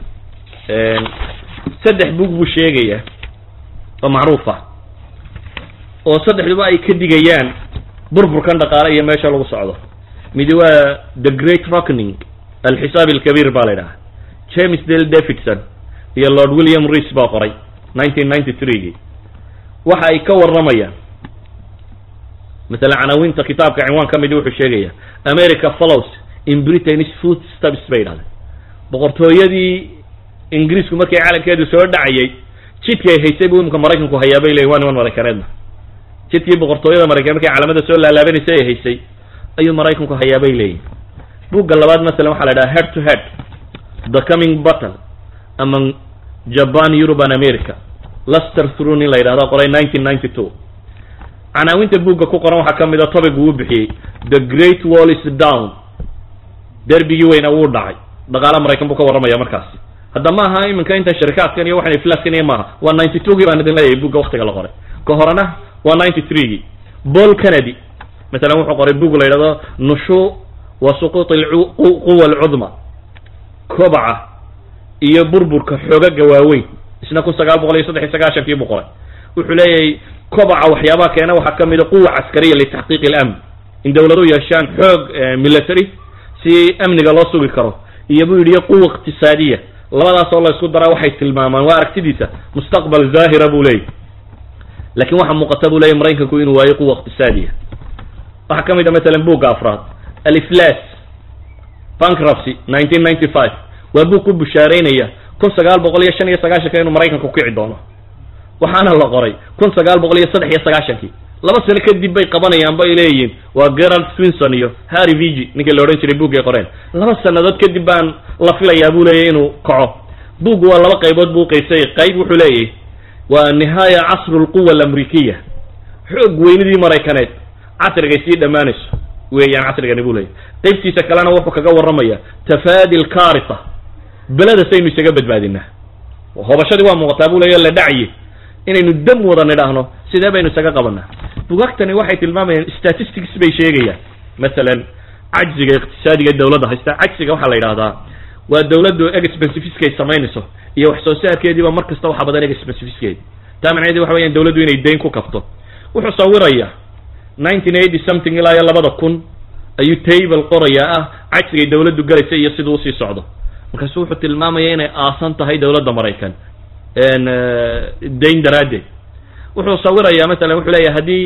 saddex bug buu sheegaya oo macruuf ah oo saddexduba ay ka digayaan burburkan dhaqaale iyo meesha lagu socdo midi waa the great rockening alxisaab alkabiir baa la ydhaha james dale davidson iyo lord william rees baa qoray nineteen ninety three-gii waxa ay ka warramayaan masalan canaawinta kitaabka cinwaan ka midi wuxuu sheegaya america follows in britain's food steps bay yidhahdeen boqortooyadii ingiriisku markii calankeedu soo dhacayay jidkii ay haysay buu imika maraykanku hayaa bay leyihin waa niman maraykaneedna jidkii boqortooyada maraykan markay calamada soo laalaabanaysa ay haysay ayuu maraykanku hayaa bay leeyihin bugga labaad masalan waxaa la idhaha head to head the coming battle among japan europe and america luster thrun in la yidhahdo qoray nineteen ninety two canaawinta bugga ku qoran waxaa ka mid a topic uu bixiyey the great wall is down derbigii weyna wuu dhacay dhaqaala maraykan buu ka warramaya markaasi hadda ma aha iminka intan sharikaadkan iyo waxan iflaaskan iyo maaha waa ninety two gii baan idin leeyahay bugga waktiga la qoray ka horena waa ninety three-gii paul kennedy masalan wuxuu qoray bug la yidhahdo nushu wa suquut quwa alcudma kobaca iyo burburka xoogaga waaweyn isna kun sagaal boqol iyo saddex iyo sagaashankii buu qoray wuxuu leeyahay kobaca waxyaabaha keena waxaa ka mid a quwa caskariya litaxqiiq ilamn in dawladu yeeshaan xoog military si amniga loo sugi karo iyo buu yidhi quwa iqtisaadiya labadaas oo la isku daraa waxay tilmaamaan waa aragtidiisa mustaqbal zaahira buu leeyahy lakin waxaa muuqata buu leeyahy maraykanku inuu waayo quwa iqtisaadiya waxaa ka mid a masalan bugga afraad aliflas bankruptcy nineteen ninety five waa bug ku bushaareynaya kun sagaal boqol iyo shan iyo sagaashanka inuu maraykanku kici doono waxaana la qoray kun sagaal boqol iyo saddex iyo sagaashankii laba sano kadib bay qabanayaan bay leeyihiin waa gerald swinson iyo harry vigi ninkii la odhan jiray buuggay qoreen laba sanadood kadib baan la filayaa buu leeyahy inuu kaco buuggu waa laba qaybood buu uqaysay qayb wuxuu leeyahy waa nihaaya casru lquwa alamrikiya xoog weynidii maraykaneed casrigay sii dhammaanayso weeyaan casrigani buu leeyahy qaybtiisa kalena wuxuu kaga warramaya tafaadi lkarita beledasaynu isaga badbaadinaa hobashadii waa muuqataa buu leeya la dhacye inaynu dam wada nidhaahno sidee baynu isaga qabanaa bugaagtani waxay tilmaamayaan statistics bay sheegayaan masalan cajziga iqtisaadiga dawladda haysta cajziga waxaa la yidhahdaa waa dawladdu expensifiskay samaynayso iyo wax soo saarkeediiba mar kasta waxa badan expensifiskedi taa macnaheedi waxa weyan dawladdu inay dayn ku kabto wuxuu sawirayaa nineteen eighty something ilaa iyo labada kun ayuu table qorayaa ah cajsigay dawladdu galaysa iyo siduu usii socdo markaasu wuxuu tilmaamaya inay aasan tahay dawladda maraykan dayn daraaddeed wuxuu sawirayaa masalan wuxuu leeyahay haddii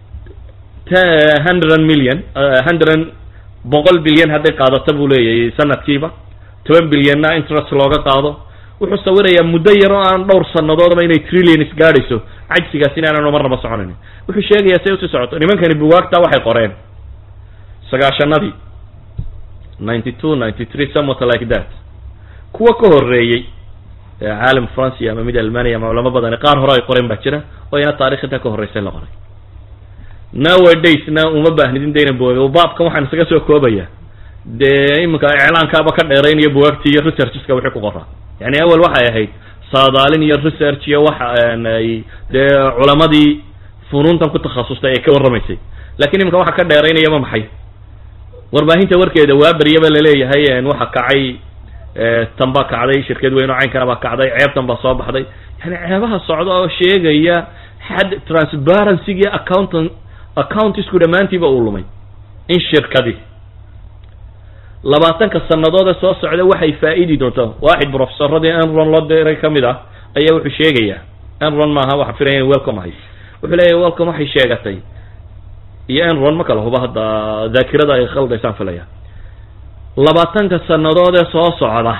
hundred million hundred boqol bilyan hadday qaadato buu leeyahay sanadkiiba toban bilyanna interest looga qaado wuxuu sawirayaa muddo yar oo aan dhowr sanadoodaba inay trillions gaadhayso cajsigaas in aanan marnaba soconayn wuxuu sheegayaa say usii socoto nimankani bugaagta waxay qoreen sagaashanadii ninety two ninety three somewhat like that kuwa ka horreeyey caalam francia ama mid almania ama culamo badani qaar hore ay qoreen baa jira oo ina taarikh intaa ka horreysay la qoray nowadaysna uma baahnidin dayna bugaag baabkan waxaan isaga soo koobaya dee iminka iclaankaaba ka dheeraynaya bugaagti iyo researcheska wixii ku qoraa yani awel waxay ahayd saadaalin iyo research iyo waxa ay dee culamadii funuuntan ku takhasustay ay ka warramaysay lakin iminka waxa ka dheeraynayaba maxay warbaahinta warkeeda waa beryaba laleeyahay waxa kacay tan baa kacday shirkad weyn oo caynkana baa kacday ceebtan baa soo baxday yani ceebaha socda oo sheegaya xad transparency-gii accountan accountisku dhammaantiiba uu lumay in shirkadi labaatanka sanadood ee soo socda waxay faa-idi doontaa waaxid professoradii enron loo diray ka mid ah ayaa wuxuu sheegayaa enron maaha waxa filaya in welcome ahay wuxuu leeyahy welcome waxay sheegatay iyo enron ma kala huba hadda daakirada ay khaldaysaan filaya labaatanka sanadood ee soo socda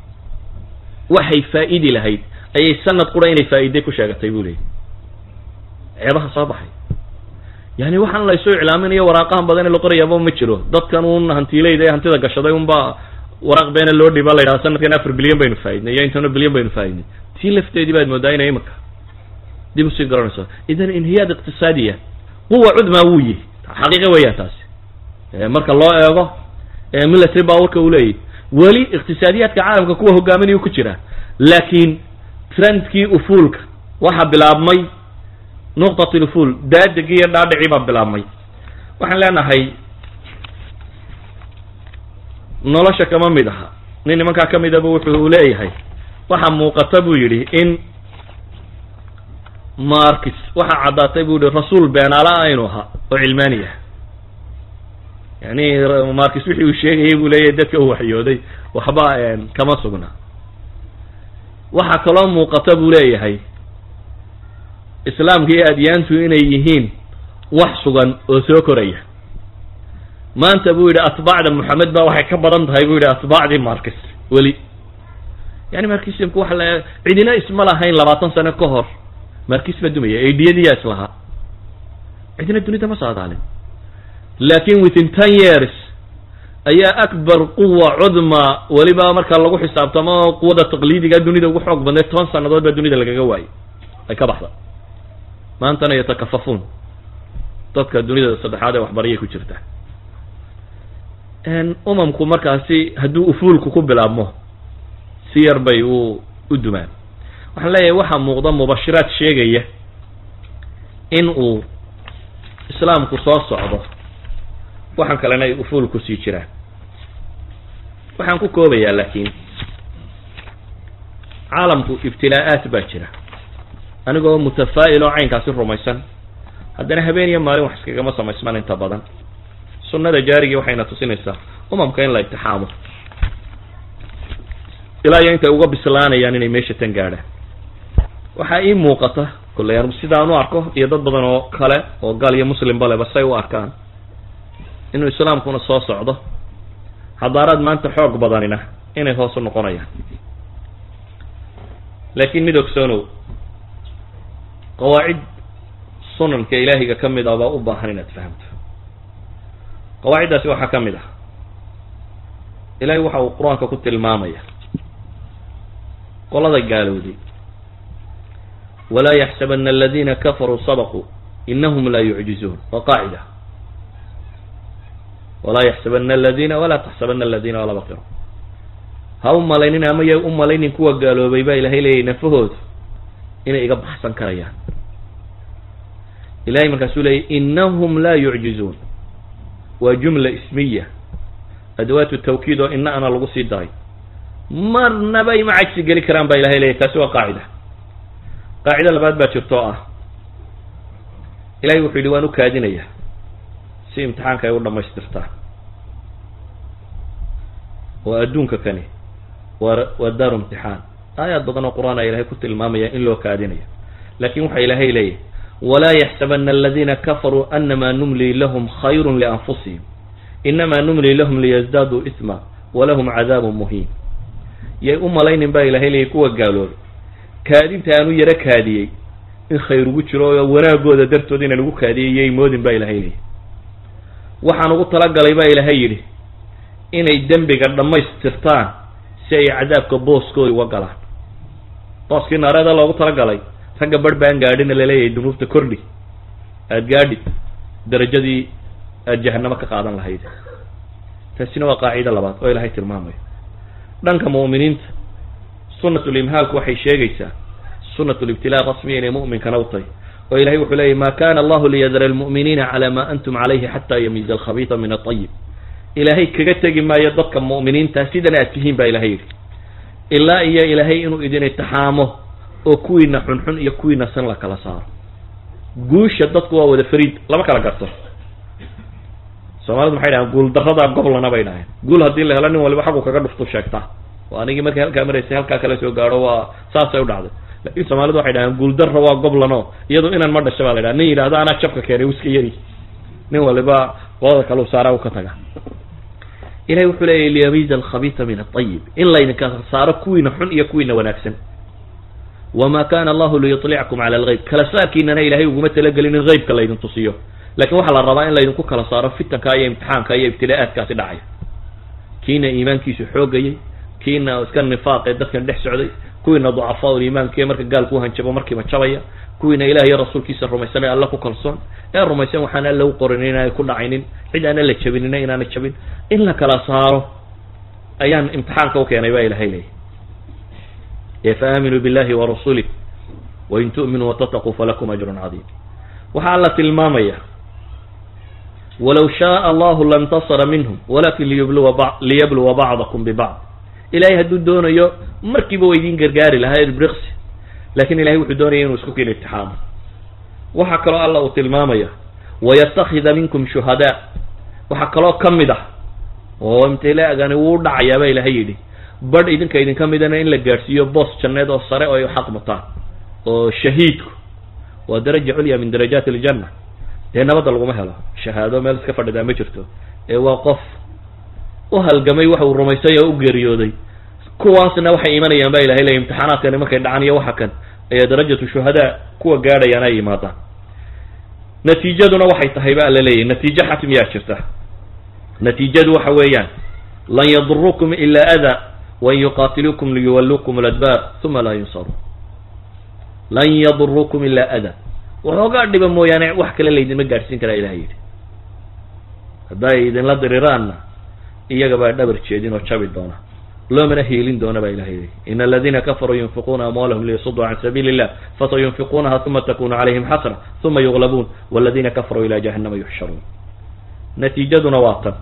waxay faa-idi lahayd ayay sanad qura inay faa-iday ku sheegatay buu leeyay ceebaha soo baxay yani waxaan laysu iclaaminayo waraaqahan badan ee la qorayaaba ma jiro dadkan un hantiileyda ee hantida gashaday unba waraaq beena loo dhiba la yidhaha sanadkan afar bilyan baynu faa-idnay iyo intano bilyan baynu faa-idnay tii lafteedii baad moodaa inay imika dib usii garanayso idan inhiyaad iqtisaadiya quwa cudmaa wuu yihi xaqiiqa weeyaan taasi marka loo eego military powerka uu leeyahy weli iqtisaadiyaadka caalamka kuwa hogaaminayuu ku jira laakiin trendkii ufuulka waxaa bilaabmay nuqtat lufuul daadegii iyo dhaadhicii baa bilaabmay waxaan leenahay nolosha kama mid aha nin nimankaa ka midaba wuxuu leeyahay waxaa muuqata buu yidhi in markis waxaa caddaatay buu yihi rasuul beenaala aynu ahaa oo cilmaani ah yani markis wixii uu sheegayay buu leeyahay dadka uu waxyooday waxba kama sugna waxaa kaloo muuqata buu leeyahay islaamka iyo adyaantu inay yihiin wax sugan oo soo koraya maanta buu yidhi atbaacda moxamed ba waxay ka badan tahay buu yidhi atbaacdii markis weli yani markismku waxa la cidina isma lahayn labaatan sano ka hor markis baa dumaya aidiyadiyaa islahaa cidina dunida ma saadaalin lakin within ten years ayaa akbar quwa cudma weliba marka lagu xisaabtamo quwada taqliidiga dunida ugu xoog badneed toban sanadood baa dunida lagaga waayay ay ka baxda maantana yatakafafuun dadka dunida saddexaad ee waxbarayay ku jirta umamku markaasi hadduu ufuulku ku bilaabmo si yar bay u u dumaan waxaan leeyahay waxaa muuqda mubashiraad sheegaya in uu islaamku soo socdo waxaan kalena ay ufuul ku sii jiraan waxaan ku koobayaa laakiin caalamku ibtilaa-aat baa jira anigoo mutafaa'il oo caynkaasi rumaysan haddana habeen iyo maalin wax iskagama samaysman inta badan sunnada jaarigii waxayna tusinaysaa umamka in la itixaamo ilaa iyo intay uga bislaanayaan inay meesha tan gaadhaan waxaa ii muuqata kolley anu sidaan u arko iyo dad badan oo kale oo gaal iyo muslimba leba say u arkaan inuu islaamkuna soo socdo xadaaraad maanta xoog badanina inay hoos u noqonayaan laakiin mid ogsoonow qawaacid sunanka ilaahiga ka mid ah baa u baahan inaad fahamto qawaaciddaasi waxaa ka mid ah ilahay waxa uu qur-aanka ku tilmaamaya qolada gaalowday walaa yaxsabana aladina kafaruu sabaquu inahum laa yucjizuun waa qaacida walaa yaxsabana aladina walaa taxsabana aladina walaa baqiro ha u malaynin ama ya u malaynin kuwa gaaloobay baa ilahay leeyahy nafahoodu inay iga baxsan karayaan ilahay markaasuu leeyay inahum laa yucjizuun waa jumla ismiya adawaatu tawkiid oo ina ana lagu sii daray marnaba ima cajsi geli karaan baa ilahay leeyahy taasi waa qaacida qaacida labaad baa jirto oo ah ilahay wuxuu yidhi waan u kaadinaya si imtixaanka ay u dhamaystirtaan oo adduunka kani waa waa daaru imtixaan aayaad badan oo qur-aan a ilahay ku tilmaamaya in loo kaadinayo lakin waxa ilaahay leeyahy walaa yaxsabana aladina kafaruu anama numli lahum khayru lianfusihim inama numli lahum liyazdaaduu isma walahum cadaabun muhiin yay u malaynin baa ilahay leeyahy kuwa gaaloobay kaadinta aan u yaro kaadiyey in khayr ugu jiro oo wanaagooda dartood inaan ugu kaadiyey yay moodin baa ilahay leeyahy waxaan ugu talagalay baa ilaahay yidhi inay dembiga dhammaystirtaan si ay cadaabka booskooda uga galaan booskii naareeda loogu talagalay ragga barh baan gaadhina laleeyahay dunuubta kordhi aada gaadhi darajadii aada jahanamo ka qaadan lahayd taasina waa qaacido labaad oo ilaahay tilmaamayo dhanka mu'miniinta sunatulimhaalku waxay sheegaysaa sunatulibtilaa rasmiya inay mu'minkana u tahay oo ilahay wuxuu leeyahy ma kana allahu liyadara almu'miniina cala ma antum calayhi xata yamiiza alkhabiita min aطayib ilaahay kaga tegi maayo dadka mu'miniinta sidan aad tihiin baa ilahay yidhi ilaa iyo ilaahay inuu idin itixaamo oo kuwiina xunxun iyo kuwiina san la kala saaro guusha dadku waa wada fariid lama kala garto soomaalidu maxay dhahaan guul daradaa goblana bay dhaheen guul haddii la helo nin waliba xaggu kaga dhuftu sheegtaa oo anigii markay halkaa maraysay halkaa kala soo gaadho waa saasay u dhacday lakin soomaalidu waxay dhahaan guuldarra waa goblano iyado inan ma dhasha baa la dhaha nin yidhahdo anaa jabka keenay wiska yari nin waliba qolada kale u saara u ka taga ilahay wuxuu leeyahy liyamiiza alkhabiisa min aطayib in laydinka saaro kuwiina xun iyo kuwiina wanaagsan wama kana allahu liyuطlickum cala algayb kala saarkiinana ilahay uguma talagelin in haybka laydin tusiyo lakin waxaa la rabaa in laydinku kala saaro fitanka iyo imtixaanka iyo ibtila'aadkaasi dhacaya kiina iimaankiisu xoogayay kiina iska nifaaq ee dadkan dhex socday kuwiina ducafaa iimaankiiyo marka gaalku hanjabo markiiba jabaya kuwiina ilaah iyo rasuulkiisa rumaysan ee alla ku kalsoon ee rumaysan waxaan alla u qorin inaanay ku dhacaynin cid aan alla jabinina inaanay jabin in la kala saaro ayaan imtixaanka u keenay baa ilahay leeyahy ee faaaminuu billahi wa rasulih wain tu'minuu watataquu falakum ajrun cadiim waxaa alla tilmaamaya walow shaaa allahu lantasara minhum walakin liyubluwa liyabluwa bacdakum bibacd ilahay hadduu doonayo markiiba wa idin gargaari lahaa irbriqsi lakin ilahay wuxuu doonaya inuu isku keeno itixaamo waxaa kaloo alla uu tilmaamaya wayatakida minkum shuhadaa waxaa kaloo ka mid ah oo imtilaagani wuu dhacayaa baa ilahay yidhi badh idinka idinka midana in la gaadhsiiyo boos janneed oo sare oo ay xaq mutaan oo shahiidku waa daraja culya min darajaati aljanna dee nabadda laguma helo shahaado meel iska fadhidaa ma jirto ee waa qof u halgamay waxa uu rumaysay oo u geeriyooday kuwaasna waxay imanayaan baa ilahay leey imtixaanaadkani markay dhacan iyo waxa kan ayaa darajatu shuhadaa kuwa gaadhayaan ay yimaadaan natiijaduna waxay tahay ba alla leeyahy natiijo xatmiyaa jirta natiijadu waxa weeyaan lan yadurukum ila ada wain yuqatiluukum liyuwallukum ladbaar uma laa yunsaruun lan yadurukum ila ada waxoogaa dhiba mooyaane wax kale laydinma gaadhsiin karaa ilahay yidhi hadday idinla diriraanna iyaga baa dhabar jeedin oo jabi doona loomana hiilin doona baa ilahay yidhi in aladina kafaruu yunfiquuna amwaalahum liyasuduu can sabiili illah fasayunfiquunaha uma takunu calayhim xasra uma yuglabuun waladina kafaruu ila jahannama yuxsharuun natiijaduna waa tan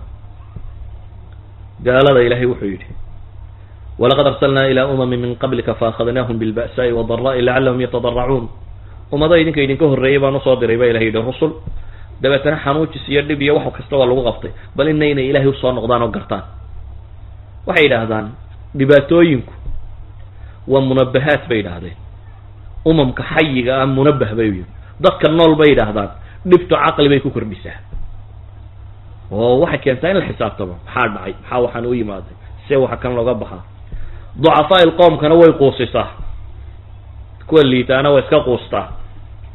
gaalada ilahay wuxuu yidhi walaqad arsalnaa ilaa umamin min qablika faahadnaahum bilba'saai wadara'i lacalahum yatadaracuun ummado idinka idinka horreeyay baan usoo diray ba ilahay yidhi rusul dabeetana xanuujis iyo dhib iyo wax kasta waa lagu qabtay bal ina inay ilaahay usoo noqdaan oo gartaan waxay yidhaahdaan dhibaatooyinku waa munabahaat bay yidhaahdeen umamka xayiga ah munabah bay yidhi dadka nool bay yidhaahdaan dhibtu caqli bay ku kordhisaa oo waxay keentaa in la xisaabtamo maxaa dhacay maxaa waxaan u yimaaday see waxa kan looga baxaa ducafaa il qoomkana way quusisaa kuwa liitaana waa iska quustaa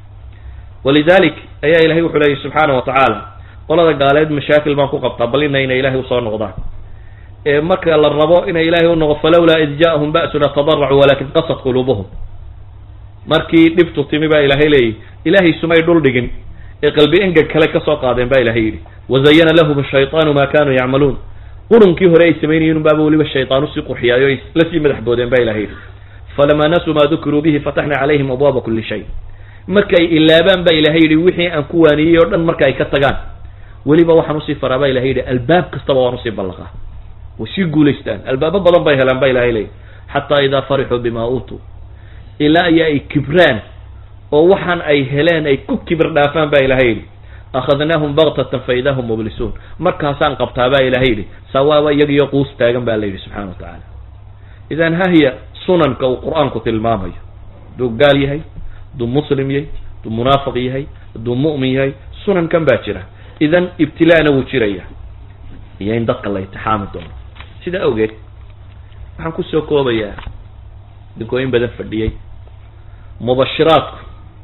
walidalik ayaa ilahay wuxuu leeyahy subxaana wa tacaala qolada gaaleed mashaakil baan ku qabtaa bal ina inay ilahay usoo noqdaan ee marka la rabo inay ilahay u noqo falawlaa id ja'ahum ba'suna tadaracuu walakin qasat quluubuhum markii dhibtu timi baa ilahay leeyihi ilahay sumay dhul dhigin ee qalbi engeg kale kasoo qaadeen ba ilahay yidhi wazayana lahum ashayطaanu ma kanuu yacmaluun qurunkii hore ay samaynayeen baaba weliba shayطaan usii qurxiyaayo ay lasii madax boodeen ba ilahay yidhi falama nasuu ma dukiruu bihi fataxna calayhim abwaaba kuli shay markay ilaabaan ba ilahay yidhi wixii aan ku waaniyey oo dhan marka ay ka tagaan weliba waxaan usii faraa ba ilahay yidhi albaab kastaba waan usii ballaqaa way sii guulaystaan albaabo badan bay helaan ba ilahay leeyahy xataa idaa farixuu bima uutuu ilaa iyo ay kibraan oo waxaan ay heleen ay ku kibir dhaafaan ba ilahay yidhi akhadnaahum baktatan fa idaa hum mublisuun markaasaan qabtaa ba ilahay yidhi sawaaba iyagiyo quus taagan ba la yidhi subxana wa tacaala idan hahiya sunanka uu qur-aanku tilmaamayo hadduu gaal yahay hadduu muslim yahay hadduu munaafiq yahay hadduu mu'min yahay sunankan baa jira idan ibtilaana wuu jiraya iyo in dadka la itixaami doono sidaa awgeed waxaan kusoo koobayaa idinkoo in badan fadhiyey mubashiraadku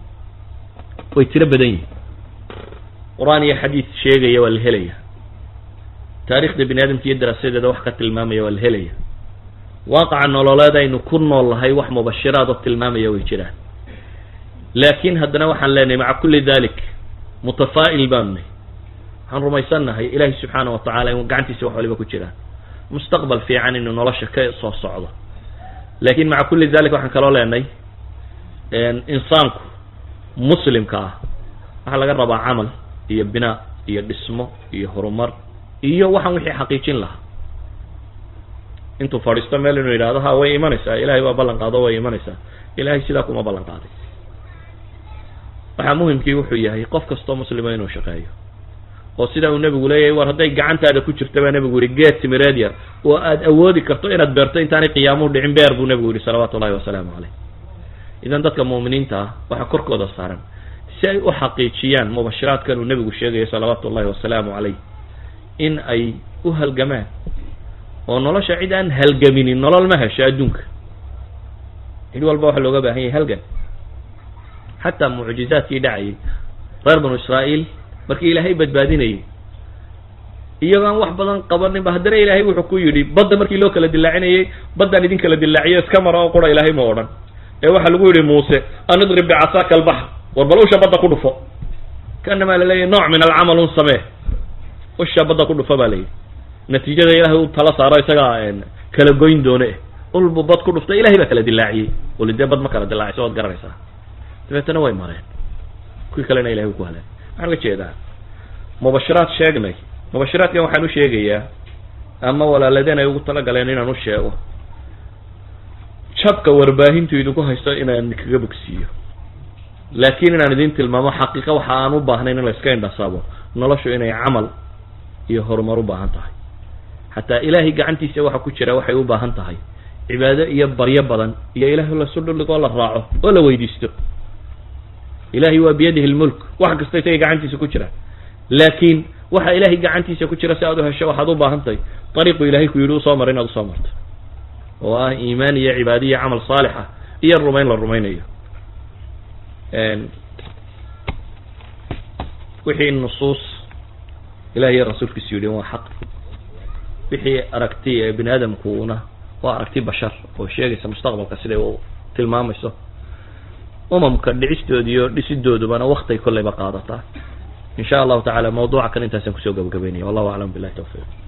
way tiro badan yihin qur-aan iyo xadiid sheegaya waa la helaya taarikhda bini aadamka iyo daraasadeeda wax ka tilmaamaya waa la helaya waaqaca nololeed aynu ku nool lahay wax mubashiraad oo tilmaamaya way jiraan laakin haddana waxaan leenahay maca kulli dalik mutafaa'il baanu nahy waxaan rumaysannahay ilaahi subxaana wa tacala in gacantiisa wax waliba ku jiraan mustaqbal fiican inuu nolosha ka soo socdo lakin maca kulli dalik waxaan kaloo leenahay insaanku muslimka ah waxaa laga rabaa camal iyo binaa iyo dhismo iyo horumar iyo waxaan wixii xaqiijin lahaa intuu fadhiisto meel inuu yidhahdo ha way imanaysaa ilahay waa ballan qaado way imanaysaa ilahay sidaa kuma ballan qaaday waxaa muhimkii wuxuu yahay qof kastoo muslima inuu shaqeeyo oo sidaa uu nebigu leeyahay war hadday gacantaada ku jirta baa nebigu yihi geed timireed yar oo aad awoodi karto inaad beerto intaanay qiyaamuhu dhicin beer buu nebigu yihi salawaatu ullahi wasalaamu caleyh idan dadka mu'miniinta ah waxaa korkooda saaran si ay u xaqiijiyaan mubashiraadkan uu nebigu sheegayo salawaatu ullahi wasalaamu caleyh in ay u halgamaan oo nolosha cid aan halgaminin nolol ma hesho adduunka cid walba waxaa looga baahan yahay halgan xataa mucjizaadkii dhacayay reer banu israa'iil markii ilaahay badbaadinayay iyagoo aan wax badan qabaninba haddana ilaahay wuxuu ku yidhi badda markii loo kala dilaacinayay baddaan idin kala dilaaciyo iska mara oo qura ilaahay ma odhan ee waxaa lagu yidhi muuse an idrib bicasaaka albaxr war bal usha badda ku dhufo kaanamaa laleeyahy nooc min alcamal un samee usha badda ku dhufo baa layidhi natiijada ilahay u tala saaro isagaa kala goyn doone ulbu bad ku dhuftay ilahay baa kala dilaaciyey wali dee bad ma kala dilaaciso waad garanaysaa dabeetana way mareen kuwii kalena ilahay u ku haleen waxaan uga jeedaa mubashiraad sheegnay mubashiraadkan waxaan u sheegayaa ama walaaladeen ay ugu talagaleen inaan u sheego jabka warbaahintu idinku haysto inaan kaga bogsiiyo laakin inaan idin tilmaamo xaqiiqa waxa aan u baahnayn in la iska indhasabo noloshu inay camal iyo horumar u baahan tahay xataa ilaahay gacantiisa waxa ku jira waxay u baahan tahay cibaado iyo baryo badan iyo ilahay lasu dhuligoo la raaco oo la weydiisto ilahay waa biyadihi lmulk wax kasta isagay gacantiisa ku jira laakin waxa ilahay gacantiisa ku jira si aad u hesho waxaad u baahan tahay ariiqu ilahay ku yidhi usoo mara inaad usoo marto oo ah iimaan iyo cibaado iyo camal saalix ah iyo rumayn la rumaynayo wixii nusuus ilahi iyo rasuulkiisu yidhi waa xaq wixii aragti ee bini aadamkuuna waa aragti bashar oo sheegaysa mustaqbalka siday u tilmaamayso umamka dhicistood iyo dhisidoodubana waktay kolleyba qaadataa in sha allahu tacala mawduuca kan intaasaan kusoo gabagabeynaya wallahu aclam billahi tawfiiq